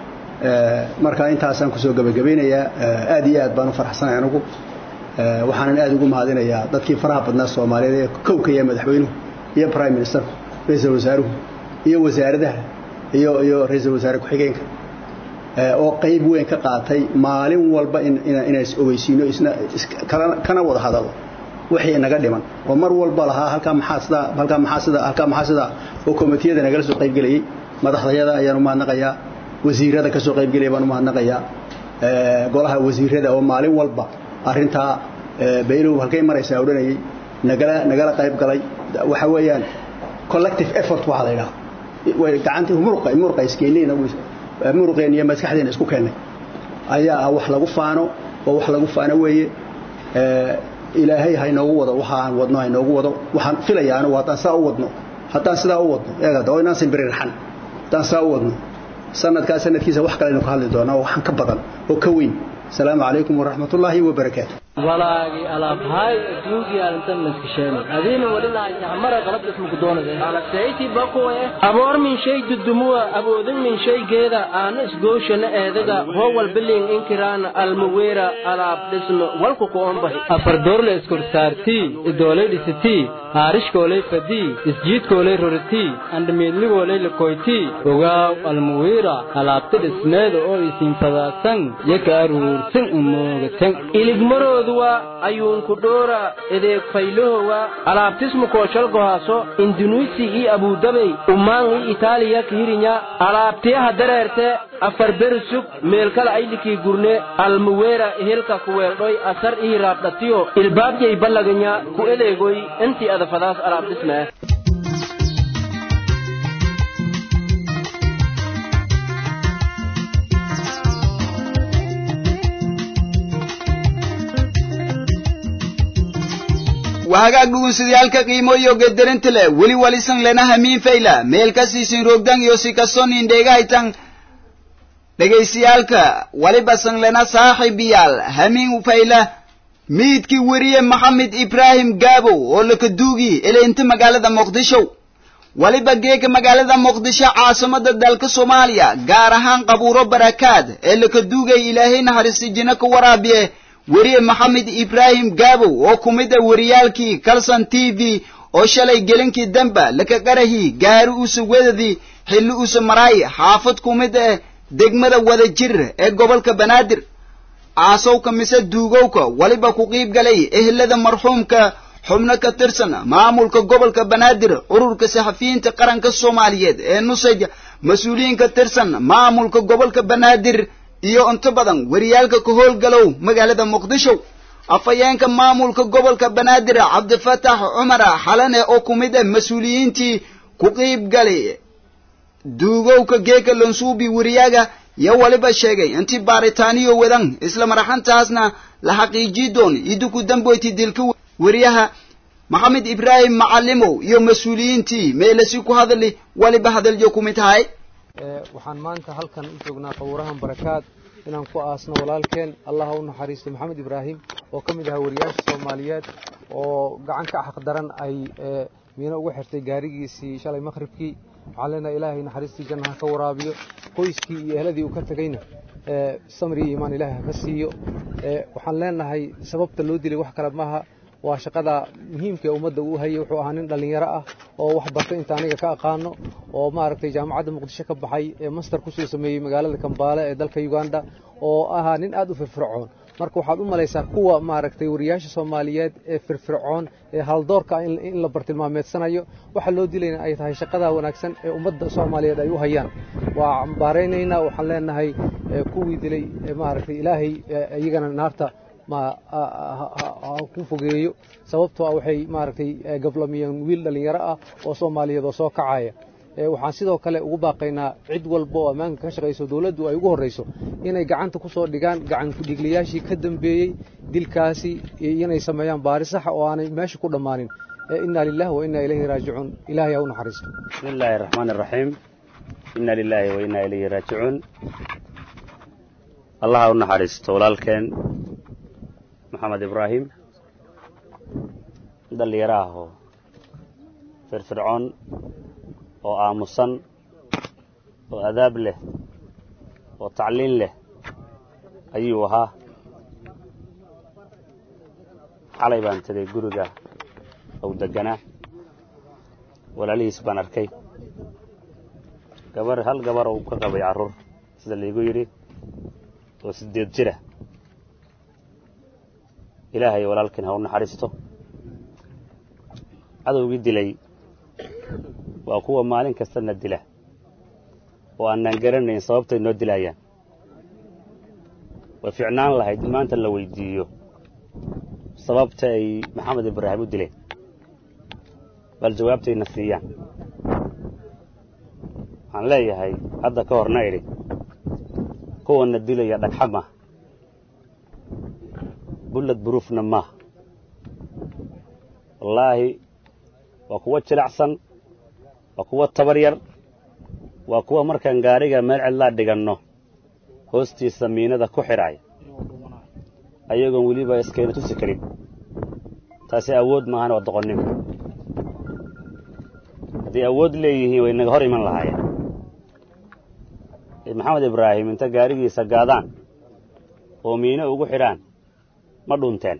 marka intaasaan kusoo gebagabaynayaa aad iyo aad baan u faraxsanay anigu waxaanan aad ugu mahadinayaa dadkii faraha badnaa soomaaliyeed ee kowka iyo madaxweynuhu iyo prime ministerku ra-iisul wasaaruhu iyo wasaaradaha iyo iyo ra-iisul wasaare ku-xigeenka oo qayb weyn ka qaatay maalin walba inaan is ogeysiino isna kana wada hadalo wixii naga dhiman oo mar walba lahaa halkaa maxaa sidaa halkaa maxaa sidaa halkaa maxaa sidaa oo komitiyada nagala soo qaybgelayay madaxdayada ayaan u mahadnaqayaa wasiirada ka soo qaybgelaya baan u mahadnaqayaa golaha wasiirada oo maalin walba arrintaa baylow halkay maraysaa odhanayay nagala nagala qayb galay waxa weeyaan collective effort waxaa la yidhaha way gacantii muruqa muruqa iskeenayna muruqeen iyo maskaxdeena isku keennay ayaa ah wax lagu faano oo wax lagu faano weeye ilaahay ha inoogu wado waxa aan wadno ha inoogu wado waxaan filayaa anigu haddaan saa u wadno haddaan sidaa u wadno eegada oo inaan simbirirxan haddaan saa u wadno sanadkaa sanadkiisa wax kale aynu ka hadli doonaa oo waxaan ka badan oo ka weyn asalaamu calaykum waraxmat ullaahi wabarakaatu walaagi alaabhaay adduunkii arintan maskasheen adiina walilahay yacmara qalab ismuku doonade alasayti bakuwe aboor min shay dudumuwa aboodin min shaygeeda aana isgooshana eedaga howal biling inkiraana almaweera alaab dhisno walku kuombahi afar doorle iskorsaartii idoolay dhisitii haarishkoolay fadii isjiidkoolay roritii andhamiidligoolay lakoytii ogaaw almaweera alaabta dhismeeda oo isiinfadaasan yaka aruursan umoogatan iligmarooduwa ayuunku dhoora edeeg faylahowa alaabtismu kooshalgohaaso indunuisi ii abuudabey ummaan ii itaaliya kihirinya alaabtiyaha dareerte afar berisug meelkala aylikii gurne almuweera ehelka kuweeldhoy asar ii raabdhatiyo ilbaabjay ballaganya ku eleegoy intii adafadaas alaabdhismee wahagaag dhugunsidayaalka qiimo iyo gedarinta leh weli walisan lena hamiin fayla meel ka siisin roogdan iyo si kastoo nindheegahaytan dhegaysayaalka waliba san lena saaxiibiyaal hamiin fayla miidkii weriye maxamed ibraahim gaabow oo lakaduugi eleynta magaalada muqdisho waliba geega magaalada muqdisho caasimada dalka soomaaliya gaar ahaan qabuuro barakaad ee lakaduugay ilaahay naxariisi jino ka waraabiye weriye maxamed ibraahim gaabow oo ku mid a wariyaalkii calson t v oo shalay gelinkii damba laka qarahi gaari usa wedadii xilli usa maraay xaafad ku mid ah degmada wadajir ee gobolka banaadir aasowka mise duugowka waliba ku qiib galay ehelada marxuumka xubno ka tirsan maamulka gobolka banaadir ururka saxafiyiinta qaranka soomaaliyeed ee nusaj mas-uuliyiin ka tirsan maamulka gobolka banaadir iyo inta badan wariyaalka ka howlgalow magaalada muqdisho afhayeenka maamulka gobolka banaadir cabdifatax cumar xalane oo ku mid ah mas-uuliyiintii ku qiib galay duugowka geeka lonsuubi wariyaaga yo waliba sheegay intii baaritaaniyo wadan isla maraxantaasna la xaqiijii doon idiku damboyti dilka weriyaha maxamed ibraahim macalimow iyo mas-uuliyiintii meelasi ku hadli waliba hadalyo ku mid tahay waxaan maanta halkan u joognaa qawurahan barakaad inaan ku aasno walaalkeen allah ha u naxariisto maxamed ibraahim oo ka mid ahaa wariyaasha soomaaliyeed oo gacan ka xaqdaran ay miino ugu xirtay gaarigiisii shalay maqhribkii waxaan leenahay ilaahay naxariistii janna ha ka waraabiyo qoyskii iyo ehladii uu ka tegeyna samri iyo iimaan ilaahay ha ka siiyo waxaan leenahay sababta loo dilay wax kale maaha waa shaqada muhiimka ee ummadda uu hayay wuxuu ahaa nin dhallinyaro ah oo wax bartay inta aniga ka aqaano oo maaragtay jaamacadda muqdisho ka baxay ee master kusoo sameeyey magaalada kambaale ee dalka uganda oo ahaa nin aad u firfircoon marka waxaad u malaysaa kuwa maaragtay wariyaasha soomaaliyeed ee firfircoon ee haldoorka in la bartilmaameedsanayo waxa loo dilayna ay tahay shaqada wanaagsan ee ummadda soomaaliyeed ay u hayaan waa cambaaraynaynaa waxaan leenahay kuwii dilay maaragtay ilaahay iyagana naarta ma ku fogeeyo sababtoo ah waxay maaragtay gablamiyeen wiil dhallinyaro ah oo soomaaliyeed oo soo kacaya waxaan sidoo kale ugu baaqaynaa cid walba oo ammaanka ka shaqayso dowladdu ay ugu horrayso inay gacanta ku soo dhigaan gacan kudhigliyaashii ka dambeeyey dilkaasi inay sameeyaan baari saxa oo aanay meesha ku dhammaanin inna lilahi wa inna ilayhi raajicuun ilahay ha u naxariisto bismi illaahi araxmaan araxiim inna lilaahi wa inna ilayhi raajicuun allah ha u naxariisto walaalkeen maxamed ibraahim dhallinyaro ah oo firfircoon oo aamusan oo adaab leh oo tacliin leh ayuu ahaa xalay baan tegay guriga ou degganaa walaalihiis baan arkay gabar hal gabar uu ka qabay carruur sida laygu yidhi oo siddeed jira ilaahay walaalkiin ha u naxariisto cadowgii dilay waa kuwa maalin kastana dila oo aanaan garanayn sababtay noo dilaayaan way ficnaan lahayd in maanta la weydiiyo sababta ay maxamed ibraahim u dileen bal jawaabtayna siiyaan waxaan leeyahay hadda ka horna idhi kuwanna dilaya dhagxa mah bullad buruufna maah wallaahi waa kuwa jilacsan waa kuwa tabar yar waa kuwa markaan gaariga meel cidlaa dhiganno hoostiisa miinada ku xidhaaya ayagoon weliba iskayna tusi karin taasi awood maahan waa doqonnimo hadday awood leeyihiin way naga hor iman lahaayeen maxamed ibraahim inta gaarigiisa gaadaan oo miino ugu xidhaan ma dhunteen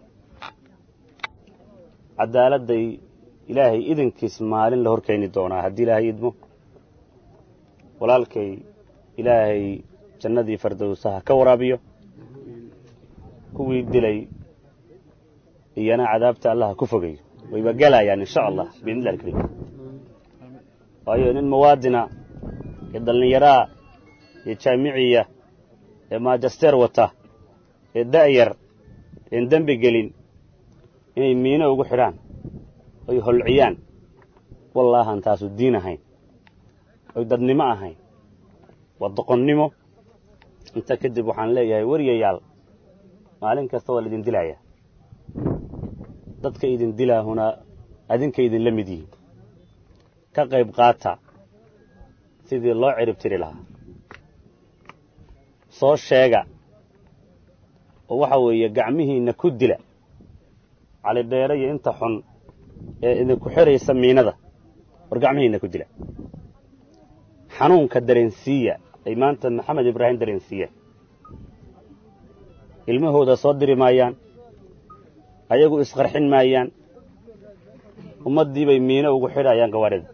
caddaaladday ilaahay idinkiis maalin la hor keeni doonaa haddii ilaahay idmo walaalkay ilaahay jannadii fardowsaha ka waraabiyo kuwii dilay iyana cadaabta allaha ku fogayo wayba gelayaan insha allah biidnillahi alkariim waayo nin muwaadina ee dhallinyaraa ee jaamiciya ee maajasteer wata ee da'yar een dembi gelin inay miino ugu xidhaan oy holciyaan wallaahan taasu diin ahayn oy dadnimo ahayn waa doqonnimo inta kadib waxaan leeyahay weriyayaal maalin kasta waa laidin dilayaa dadka idin dilaahuna adinka idinla mid yihiin ka qayb qaata sidii loo cirib tiri lahaa soo sheega oo waxa weeye gacmihiinna ku dila calidheere iyo inta xun ee idinku xidhaysa miinada war gacmihiinna ku dila xanuunka dareensiiya ay maanta maxamed ibraahim dareensiiyeen ilmahooda soo diri maayaan ayagu isqarxin maayaan ummaddii bay miino ugu xidhayaan gawaadhida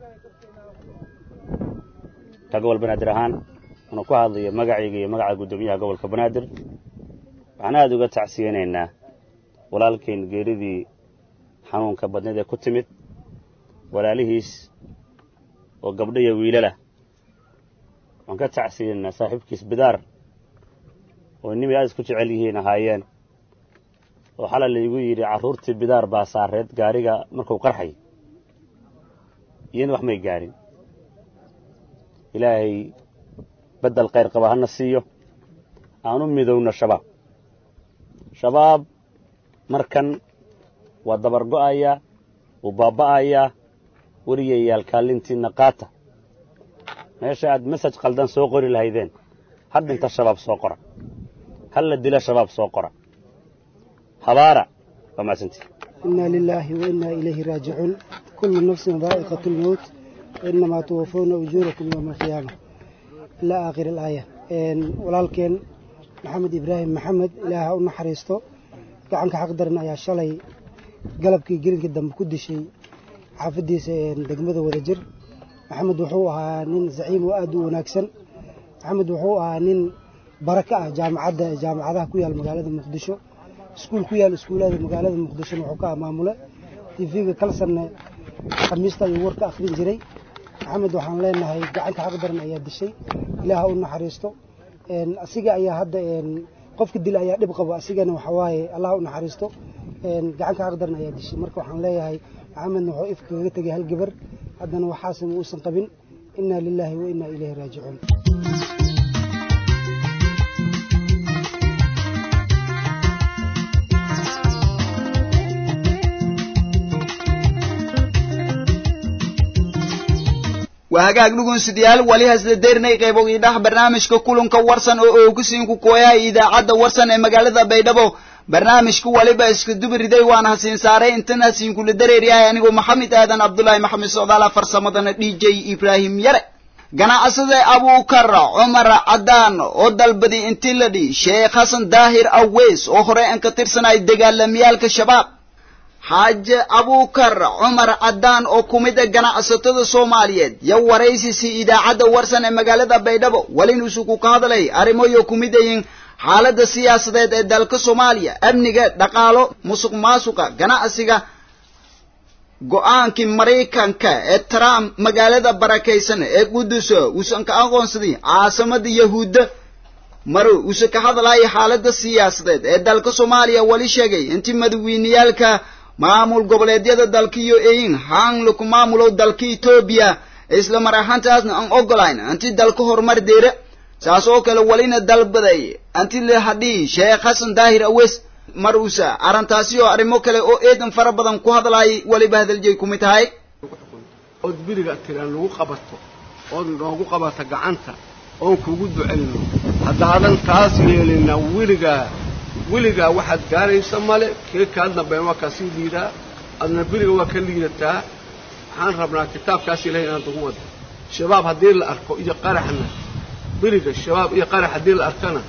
ka gobol banaadir ahaan anu ku hadlayo magacayga iyo magaca guddoomiyaha gobolka banaadir waxaan aada uga tacsiyanaynaa walaalkayn geeridii xanuunka badneed ee ku timid walaalihiis oo gabdho iyo wiilalah waxaan ka tacsiyanaynaa saaxiibkiis bidaar oo nimay aad isku jecel yihiin ahaayeen oo xalay laygu yidhi carruurtii bidaar baa saareed gaariga markuu qarxay iyana wax may gaadhin ilaahay beddel khayr qaba hana siiyo aan u midowno shabaab shabaab markan waa dabar go'ayaa wuu baaba'ayaa weriyayaal kaalintiinna qaata meesha aad mesaj qaldan soo qori lahaydeen ha dhinta shabaab soo qora ha la dila shabaab soo qora habaara waa mahadsantii إنا لله وإنا إليه راجعون كل نفس ذائقة الموت وإنما توفون أجوركم يوم القيامة إلى آخر الآية walaalkeen maxamed ibraahim maxamed ilaaha u naxariisto gacanka xaq daran ayaa shalay galabkii gelinka dambe ku dishay xaafadiisa degmada wadajir maxamed wuxuu ahaa nin zaciim oo aad u wanaagsan maxamed wuxuu ahaa nin baraka ah jaamacadda jaamacadaha ku yaal magaalada muqdisho iskuul ku yaal iskuullada magaalada muqdishona wuxuu ka ah maamule tv-ga kalsanne khamiista ayuu warka akhrin jiray maxamed waxaan leenahay gacanka xaq daran ayaa dishay ilaaha u naxariisto asiga ayaa hadda qofka dila ayaa dhib qabo asigana waxa waaye allah u naxariisto gacanka xaq daran ayaa dishay marka waxaan leeyahay maxamedna wuxuu ifka kaga tegay hal gabar haddana waxaasna uusan qabin inaa lilaahi wa inaa ilayhi raajicuun waa hagaag dhugunsidayaal wali hasla deernay qaybogii dhah barnaamijka kulanka warsan oo oogisiinku kooyaha idaacadda warsan ee magaalada baydhabo barnaamijku waliba iska dubiriday waana hasiin saaray intan hasiinkula dareeryahay anigoo maxamed aadan cabdulaahi maxamed socdaala farsamadana d j ibraahim yare ganacsade abuukar cumar cadaan oo dalbaday intii la dhi sheekh xasan daahir aweys oo hore an ka tirsanay dagaalamiyaalka shabaab xaaje abuukar cumar cadaan oo ku mid a ganacsatada soomaaliyeed yo waraysisi idaacadda warsan ee magaalada baydhabo welinuusuku ka hadlay arrimoyo ku mid ayin xaaladda siyaasadeed ee dalka soomaaliya amniga dhaqaalo musuq maasuqa ganacsiga go-aankii maraykanka ee trump magaalada barakaysan ee qudus uusan ka aqoonsaday caasamada yahuudda maro uuse ka hadlaya xaaladda siyaasadeed ee dalka soomaaliya wali sheegay intii madaweyneyaalka maamul goboleedyada dalkiyo eyin haan laku maamulow dalka etoobiya isla mar ahaantaasna aan ogolayn anti dalka horumar deera saas oo kale walina dalbaday anti la hadhii sheekh xasan daahir awes mar uusa arrintaasi oo arrimo kale oo eedan fara badan ku hadlaayay waliba hadaljeey ku mid tahay ood biriga tiraan lagu qabato ood noogu qabato gacanta oon kugu ducayno haddaadan taas yeelina weligaa weligaa waxaad gaaraysa male kee kaa dambeyn waa kaa sii liidaa adna beriga waa ka liidataa waxaan rabnaa kitaabkaas ilahay inaan ugu wada shabaab haddii la arko iyo qaraxna beriga shabaab iyo qarax haddii la arkana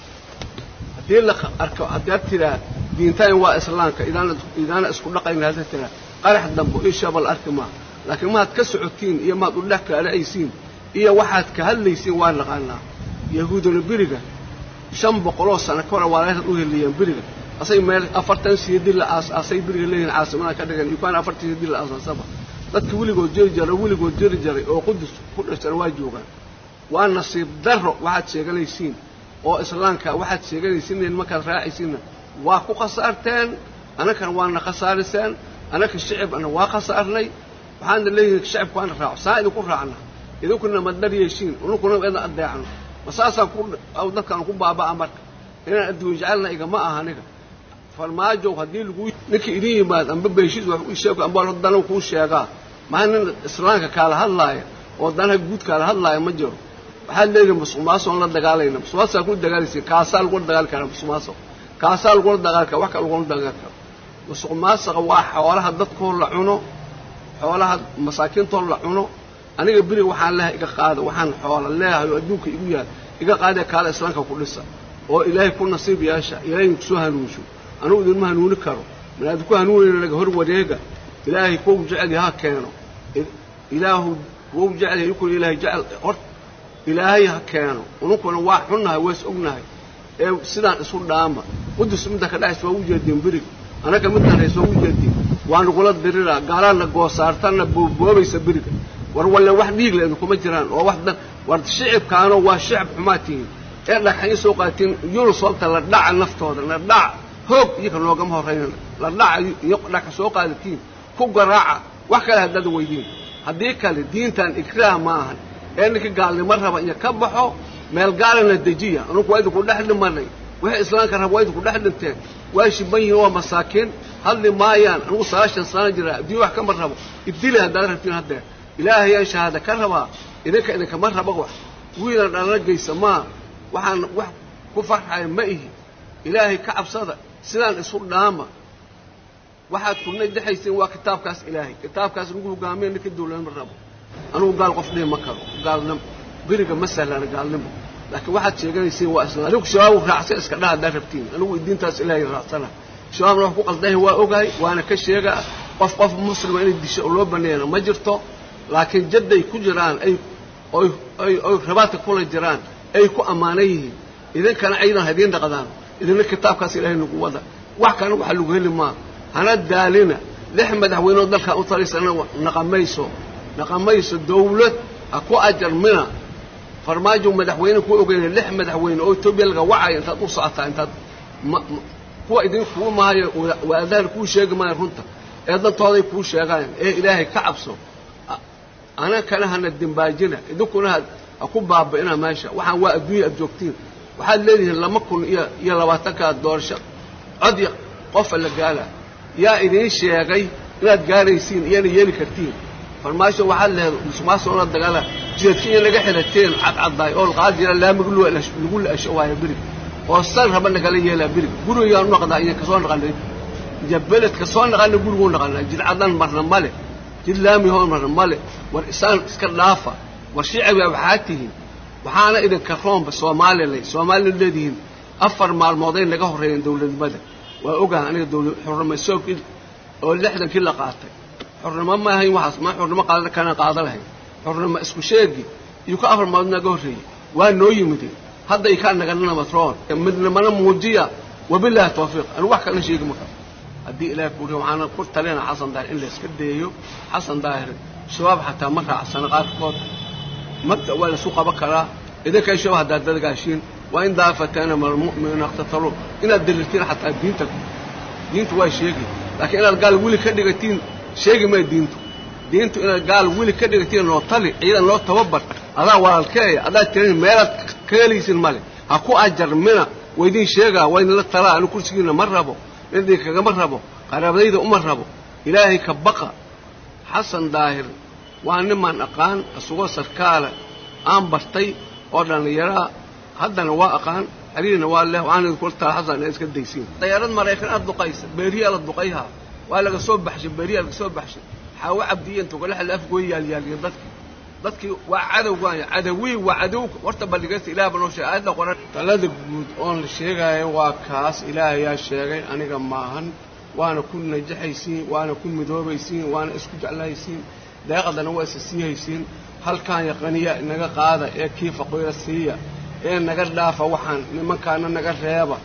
haddii la arko haddaad tiraa diintayn waa islaamka idaana idaana isku dhaqayna haddaad tiraa qarax dambo iyo shabaab la arki maa laakiin maad ka socotiin iyo maad u dhex kaala'aysiin iyo waxaad ka hadlaysiin waa naqaanaa yahuuduna beriga shan boqoloo sano ka hore walaalahaad u heliyeen beriga asay meel afartan siyadi la aas-aasay beriga leeyihin caasimada ka dhigan yukaan afartan siyadi la aasaasaba dadka weligood jeri jaray weligood jeri jaray oo qudus ku dhashara waa joogaan waa nasiib darro waxaad sheeganaysiin oo islaamka waxaad sheeganaysiin markaad raacaysiinna waa ku khasaarteen annakana waana khasaariseen annaka shicibna waa khasaarnay waxaana leeyihin shicibku waana raaco saa idinku raacna idinkuna madar yeeshiin ununkuna idan adeecno ma saasaan ku dadkaan ku baaba'a marka inaan adduun jecelna igama aha aniga farmaajow haddii lagu ninka idin yimaad amba beeshiis wax u sheego amba dana kuu sheegaa maha nin islaamka kaala hadlaaya oo danaha guud kaala hadlaaya ma jiro waxaad leedahay musuqmaasuqan la dagaalayna musuqmaasuqaa ku dagaalaysa kaasaa lagula dagaali karaa musuqmaasuq kaasaa lagula dagaali karaa wax kale lagula dagaali karo musuqmaasuqa waa xoolaha dadkoo la cuno xoolaha masaakiintoo la cuno aniga beriga waxaan leehay iga qaada waxaan xoola leehay oo adduunka igu yaal iga qaadee kaala islaamka ku dhisa oo ilaahay ku nasiib yeesha ilaahay kusoo hanuunsho anugu idinma hanuuni karo manaad ku hanuunayna laga hor wareega ilaahay kuwa jecel yaha keeno ilaahu kuwa jecel yahay inkuna ilaahay jecel hor ilaahay ha keeno ununkuna waa xunnahay waa is ognahay ee sidaan isu dhaama qudus midda ka dhacaysa waa u jeedeen beriga annaga midaan haysa waa u jeedeen waa nagula diriraa gaalaadna goosaartanna booboobaysa beriga war walle wax dhiig leedu kuma jiraan oo wax dan war shicibkaano waa shicib xumaa tihiin ee dhagxayn soo qaatiin yunisobta la dhaca naftooda la dhaca hoog iyaka noogama horrayna la dhaca iyo dhagxa soo qaadatiin ku garaaca wax kale haddaad weydiin haddii kale diintan ikraah ma ahan ee ninka gaalnimo raba iyo ka baxo meel gaalana dejiya anunku waa idinku dhex dhimanay wixii islaamka raba waa idinku dhex dhinteen waa shiban yihiin waa masaakiin hadli maayaan anugu sagaashan sano jira adduunya wax kama rabo idili haddaad rabtiin haddeer ilaahayaan shahaada ka rabaa idinka idinkama raba wax wiilan dhalana geysa maa waxaan wax ku farxaya ma ihi ilaahay ka cabsada sidaan isu dhaama waxaad kuna dexayseen waa kitaabkaas ilaahay kitaabkaas nagu hogaamiya ninka dawladnimo rabo anugu gaal qof dhihi ma karo gaalnimo beriga ma sahlana gaalnimo laakiin waxaad sheeganayseen waa isla adigu shabaab raacsan iska dhaha haddaad rabtiin anigu diintaas ilaahay raacsana shabaabna wax ku qaldahay waa ogahay waana ka sheegaa qof qof muslima inay disho oo loo baneeyana ma jirto laakiin jadday ku jiraan ay oy oy oy rabaadka kula jiraan ay ku ammaanan yihiin idinkana aydan hadiin dhaqdaan idinna kitaabkaas ilaahay nagu wada wax kana waxa lagu heli maa hana daalina lix madaxweyneoo dalkaa u taliysana naqamayso naqamayso dawlad ha ku ajarmina farmaajo madaxweyne ku ogeyna lix madaxweyne oo etoobiya laga wacaya intaad u socotaa intaad kuwa idin kuu maayo waadahan kuu sheegi maayo runta ee dantooday kuu sheegaan ee ilaahay ka cabso anakana hana dembaajina idinkuna ha ku baaba'ina meesha waxaan waa adduunya aad joogtiin waxaad leedihiin lama kun iyo iyo labaatankaa doorasho cod qofa la gaala yaa idiin sheegay inaad gaaraysiin iyana yeeli kartiin farmaasho waxaad lehed musuqmaasuqna dagaala jidadkiiya naga xirateen cadcaddaay oo laqaad jira laamiga lagu la-asho waayo berig oo sal raba nagala yeelaa berig gurigaan u naqdaa iyo kasoo naqanay iyo beled kasoo naqana guriguu naqanaa jid caddan marna male jid laamihoo marna male war isaan iska dhaafa war shicibaa waxaa tihiin waxaana idinka roomba soomaalilay soomaalila leedihiin afar maalmooday naga horreeyeen dawladnimada waa ogaha aniga dawlad xurnimo soogkii oo lixdankii la qaatay xurnimo ma ahayn waxaas ma xurnimo qaada kana qaada lahayn xurnimo isku sheegi iyo ka afar maalmood naga horreeyey waa noo yimide hadda i kaa naganana matroon midnimana muujiya wabilaahi tawfiiq anigu wax kalena sheegi ma karo haddii ilaah kuuri waxaana ku talina xasan daahir in la iska deeyo xasan daahir shabaab xataa ma raacsana qaarkood mabda waa laisu qaban karaa idinkay shabaab haddaad dadgaashiin waa in daafatana malmu'miniina iqtatalu inaad dirirtiin xataa diinta diintu waa sheegi laakiin inaad gaal weli ka dhigatiin sheegi maya diintu diintu inaad gaal weli ka dhigatiin noo tali ciidan noo tababar adaa walaalkeeya adaad tirin meelaad ka helaysin male ha ku ajarmina waydin sheegaa waa idinla talaa anu kursigiina ma rabo nin kagama rabo qaraabadayda uma rabo ilaahay ka baqa xasan daahir waa nimaan aqaan isagoo sarkaala aan bartay oo dhallinyaraa haddana waa aqaan xiriirna waa leh waxaan idinkula tala xasan inaad iska daysiin dayaarad maraykan aad duqaysa beeriyaa la duqayhaa waa laga soo baxshay beeriyaa laga soo baxshay xaawo cabdiya intuu kala xil afgooy yaalyaaliyeen dadkii dadkii waa cadow waaya cadawii waa cadow horta balligaysta ilaah ba noo sheegay aayadda qoran talada guud oon la sheegaayo waa kaas ilaahayaa sheegay aniga maahan waana ku najaxaysiin waana ku midoobaysiin waana isku jeclaysiin deeqadana waa isa siihaysiin halkaan yaqaniya naga qaada ee kii faqiira siiya ee naga dhaafa waxaan nimankaana naga reeba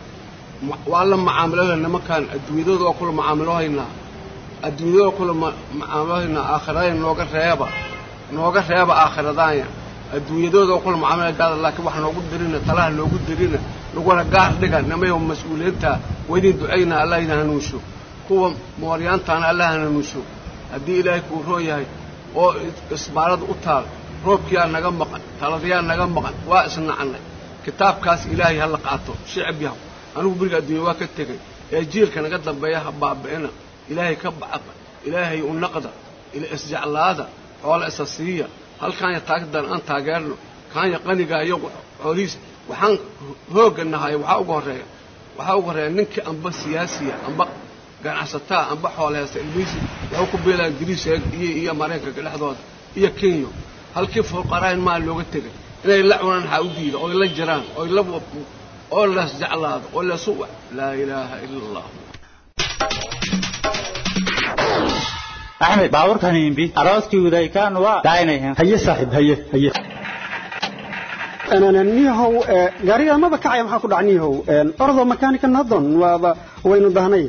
waa la macaamiloha nimankaan adduunyadooda waa kula macaamilohaynaa adduunyadooda kula macaamilohaynaa aakhiradayn nooga reeba nooga reeba aakhiradaanya adduunyadooda waa kula macaamilo gaada laakiin wax noogu dirina talaha noogu dirina naguna gaar dhiga nimayo mas-uuliyiinta waydin ducaynaa allah idin hanuunsho kuwa mooryaantaana allah hanuunsho haddii ilaahay kuu roon yahay oo isbaarada u taal roobkiyaa naga maqan taladayaa naga maqan waa isnacnay kitaabkaas ilaahay ha la qaato shicib yahu anigu beriga adduunya waa ka tegay ee jiilka naga dambeeya ha baabi'ina ilaahay ka bacaqa ilaahay u naqda isjeclaada xoola isa siiya halkaanya taagdan aan taageerno kaanya qanigaa iyo xoolihiis waxaan hoogga nahay waxaa uga horreeya waxaa uga horreeya ninkii amba siyaasiya amba ganacsataa amba xooleheysta ilmihiisi waxuu ku beelaa ingiriis iyo iyo maraykanka dhexdooda iyo kenya halkii fuqaraain maa looga tegay inay la cunaan waxaa u diida oy la jiraan oy la oo las jeclaado oo lasu laa ilaaha ila allah axmed baabuurkan imbi arooskii wadaykaan waa daaynayan haye saaxiib haye haye niyahow gaariga maba kacaya maxaa ku dhac niyahow ordo makaanika nadon waaba waynu dahnay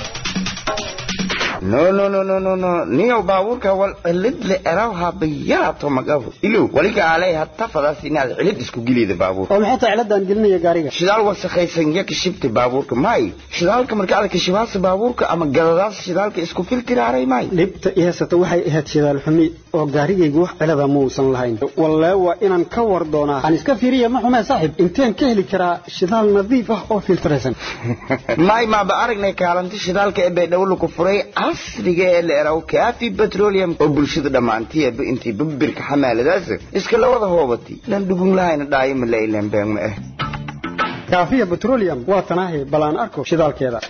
no no no no no no niyow baabuurka wal cilid le eraw habayaato magafu ilow waliga alay hatta fadaas inaad cilid isku gelida baabuurka oo maxay tahay ciladaan gelinaya gaariga shidaal wasakhaysan ya kashibta baabuurka may shidaalka marka aad kashibaasa baabuurka ama galadaas shidaalka isku filtiraaray may dhibta i haysata waxay ahayd shidaal xumi oo gaarigaygu wax cilada muusan lahayn wallee waa inaan ka war doonaa aan iska fiiriya ma xumee saaxiib inteen ka heli karaa shidaal nadiif ah oo filtiraysan may maaba aragnay kaalinta shidaalka ee baydhabo ku furay casriga ee la eraw kaafi petroleum oo bulshada dhammaantiiba intii babirka xamaaladaas iska la wada hoobatay lan dhugun lahayna dhaayo ma la ilaan been ma ah kaafiya petroleum waa tanaahi balaan arko shidaalkeeda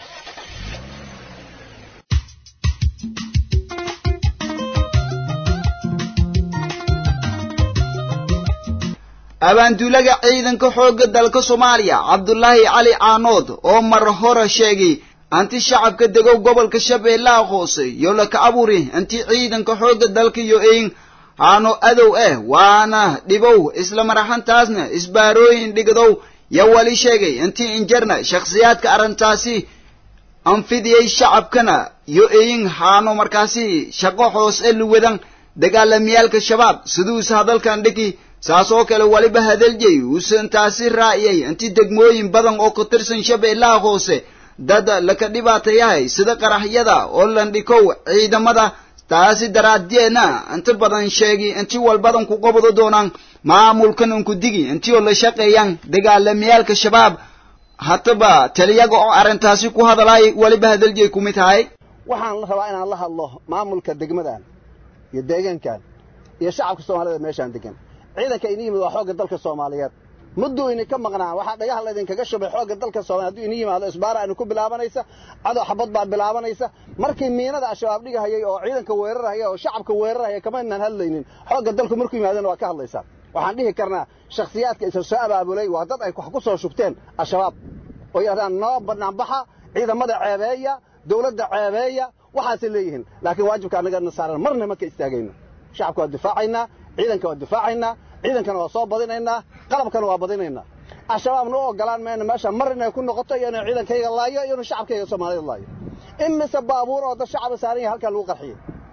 abaanduulaga ciidanka xoogga dalka soomaaliya cabdulaahi cali caanood oo mar hore sheegay anti shacabka degow gobolka shabeellaha hoose yo laka aburi anti ciidanka xoogga dalka yo ein haano adow ah waana dhibow isla maraxantaasna isbaarooyin dhigadow yo wali sheegay inti injarna shakhsiyaadka arrintaasi anfidiyey shacabkana yo ein haano markaasi shaqo hoos e luwadan dagaalamiyaalka shabaab siduusa hadalkan dhigi saas oo kale waliba hadaljay uusan taasi raaciyay inti degmooyin badan oo ka tirsan shabeellaha hoose dad laka dhibaatayahay sida qaraxyada oo landhikow ciidamada taasi daraaddeedna inta badan sheegi inti walbadan ku qabado doonaan maamulkan unku digi intii oo la shaqeeyaan dagaalamiyaalka shabaab hataba taliyaga oo arrintaasi ku hadalay waliba hadaljay kumid tahay waxaan la rabaa inaan la hadlo maamulka degmadan iyo deegaankan iyo shacabka soomaalida meeshaan degan ciidanka ini yimid waa xoogga dalka soomaaliyeed mudduu idinka maqnaa waxaa dhagaha laydinkaga shubay xoogga dalka soomaaliya hadduu ini yimaado isbaara aynu ku bilaabanaysa cadow xabad baa bilaabanaysa markii miinada al-shabaab dhigahayay oo ciidanka weerarahaya oo shacabka weerarahaya kama inaan hadlaynin xoogga dalku markuu yimaadana waa ka hadlaysaa waxaan dhihi karnaa shakhsiyaadka isa soo abaabulay waa dad ay wax ku soo shubteen al-shabaab oo yidhahdaan noo banaanbaxa ciidamada ceebeeya dawladda ceebeeya waxaasay leeyihiin laakiin waajibka annagana saaran marna ma ka istaagayno shacabka waa difaacaynaa ciidanka waa difaacaynaa ciidankana waa soo badinaynaa qalabkana waa badinaynaa al-shabaabna u ogolaan mayna meesha mar inay ku noqoto iyo inay ciidankayga laayo iyo inuu shacabkayga soomaalida laayo imise baabuur oo dad shacaba saaran yahay halkaa lagu qarxiyey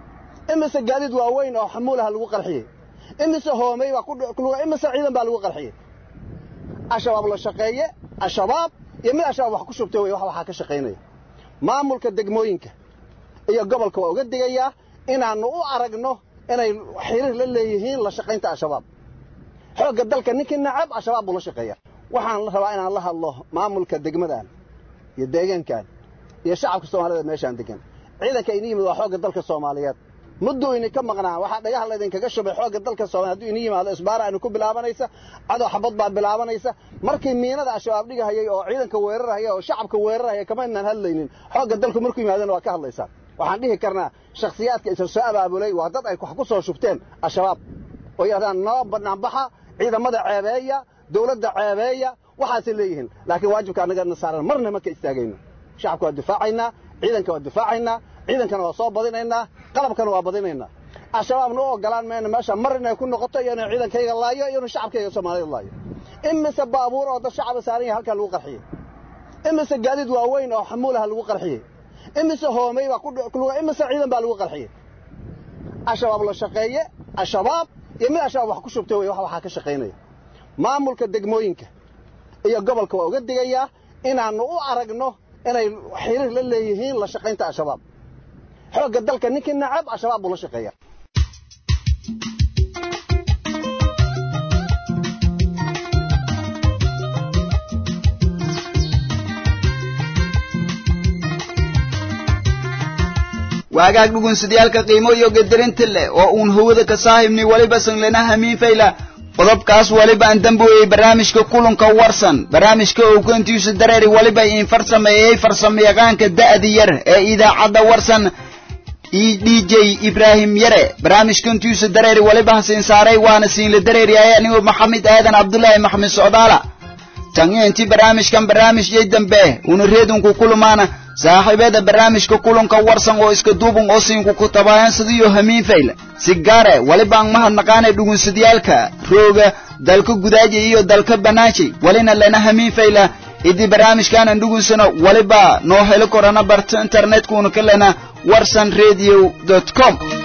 imise gaadiid waaweyn oo xamuulaha lagu qarxiyey imise hoomey baa imise ciidan baa lagu qarxiyey al-shabaab la shaqeeye al-shabaab iyo mid al-shabaab wax ku shubtay wey wax waxaa ka shaqaynaya maamulka degmooyinka iyo gobolka waa uga digayaa inaannu u aragno inay xiriir la leeyihiin la shaqaynta al-shabaab xoogga dalka ninkii nacab al-shabaab buu la shaqeeyaa waxaan la rabaa inaan la hadlo maamulka degmadan iyo deegaankan iyo shacabka soomaalida meeshaan degan ciidanka ini yimid waa xoogga dalka soomaaliyeed mudduu idinka maqnaa waxaa dhagaha laydinkaga shubay xoogga dalka soomaaliya hadduu ini yimaado isbaara aynu ku bilaabanaysa cadow xabad baa bilaabanaysa markii miinada al-shabaab dhigahayay oo ciidanka weerarahaya oo shacabka weerarahaya kama inaan hadlaynin xoogga dalku markuu yimaadana waa ka hadlaysaa waxaan dhihi karnaa shakhsiyaadka isa soo abaabulay waa dad ay wax ku soo shubteen al-shabaab oo yidhahdaan noo banaanbaxa ciidamada ceebeeya dawladda ceebeeya waxaasay leeyihiin laakiin waajibka annagana saaran marna ma ka istaagayno shacabka waa difaacaynaa ciidanka waa difaacaynaa ciidankana waa soo badinaynaa qalabkana waa badinaynaa al-shabaabna u ogolaan mayna meesha mar inay ku noqoto iyo inay ciidankayga laayo iyo inuu shacabkayga soomaalida laayo imise baabuur oo dad shacaba saaran yahay halkaa lagu qarxiyey imise gaadiid waaweyn oo xamuulaha lagu qarxiyey imise hoomey baa imise ciidan baa lagu qarxiyey al-shabaab la shaqeeye al-shabaab iyo mid al-shabaab wax ku shubtay wey wax waxaa ka shaqaynaya maamulka degmooyinka iyo gobolka waa uga digayaa inaannu u aragno inay xiriir la leeyihiin la shaqaynta al-shabaab xoogga dalka ninkii nacab al-shabaab buu la shaqeeyaa waagaag dhugunsadayaalka qiimo iyo gadarinta leh oo uun hawada ka saahibnay waliba sanglena hamiin fayla qodobkaas waliba aan damboeyey barnaamijka kulanka warsan barnaamijka owkantiisa dareeri waliba iin farsameeyey farsamayaqaanka da'di yar ee idaacadda warsan e d j ibraahim yare barnaamijkantiisa dareeri waliba hasiin saaray waana siinla dareeriyay anigoo maxamed aadan cabdullaahi maxamed socdaala tan iyo intii barnaamijkan barnaamijyay dambe una reedunku kulumaana saaxiibada barnaamijka kulanka warsan oo iska duuban oo siinku ku tabaayan sidiyo hamiin fayla si gaare walibaan mahadnaqaanay dhugunsadiyaalka rooga dalka gudaaji iyo dalka banaaji walina lena hamiin fayla idii barnaamijkaanan dhugunsano waliba noo heli korana barta internetkuna ka lena warsan radio com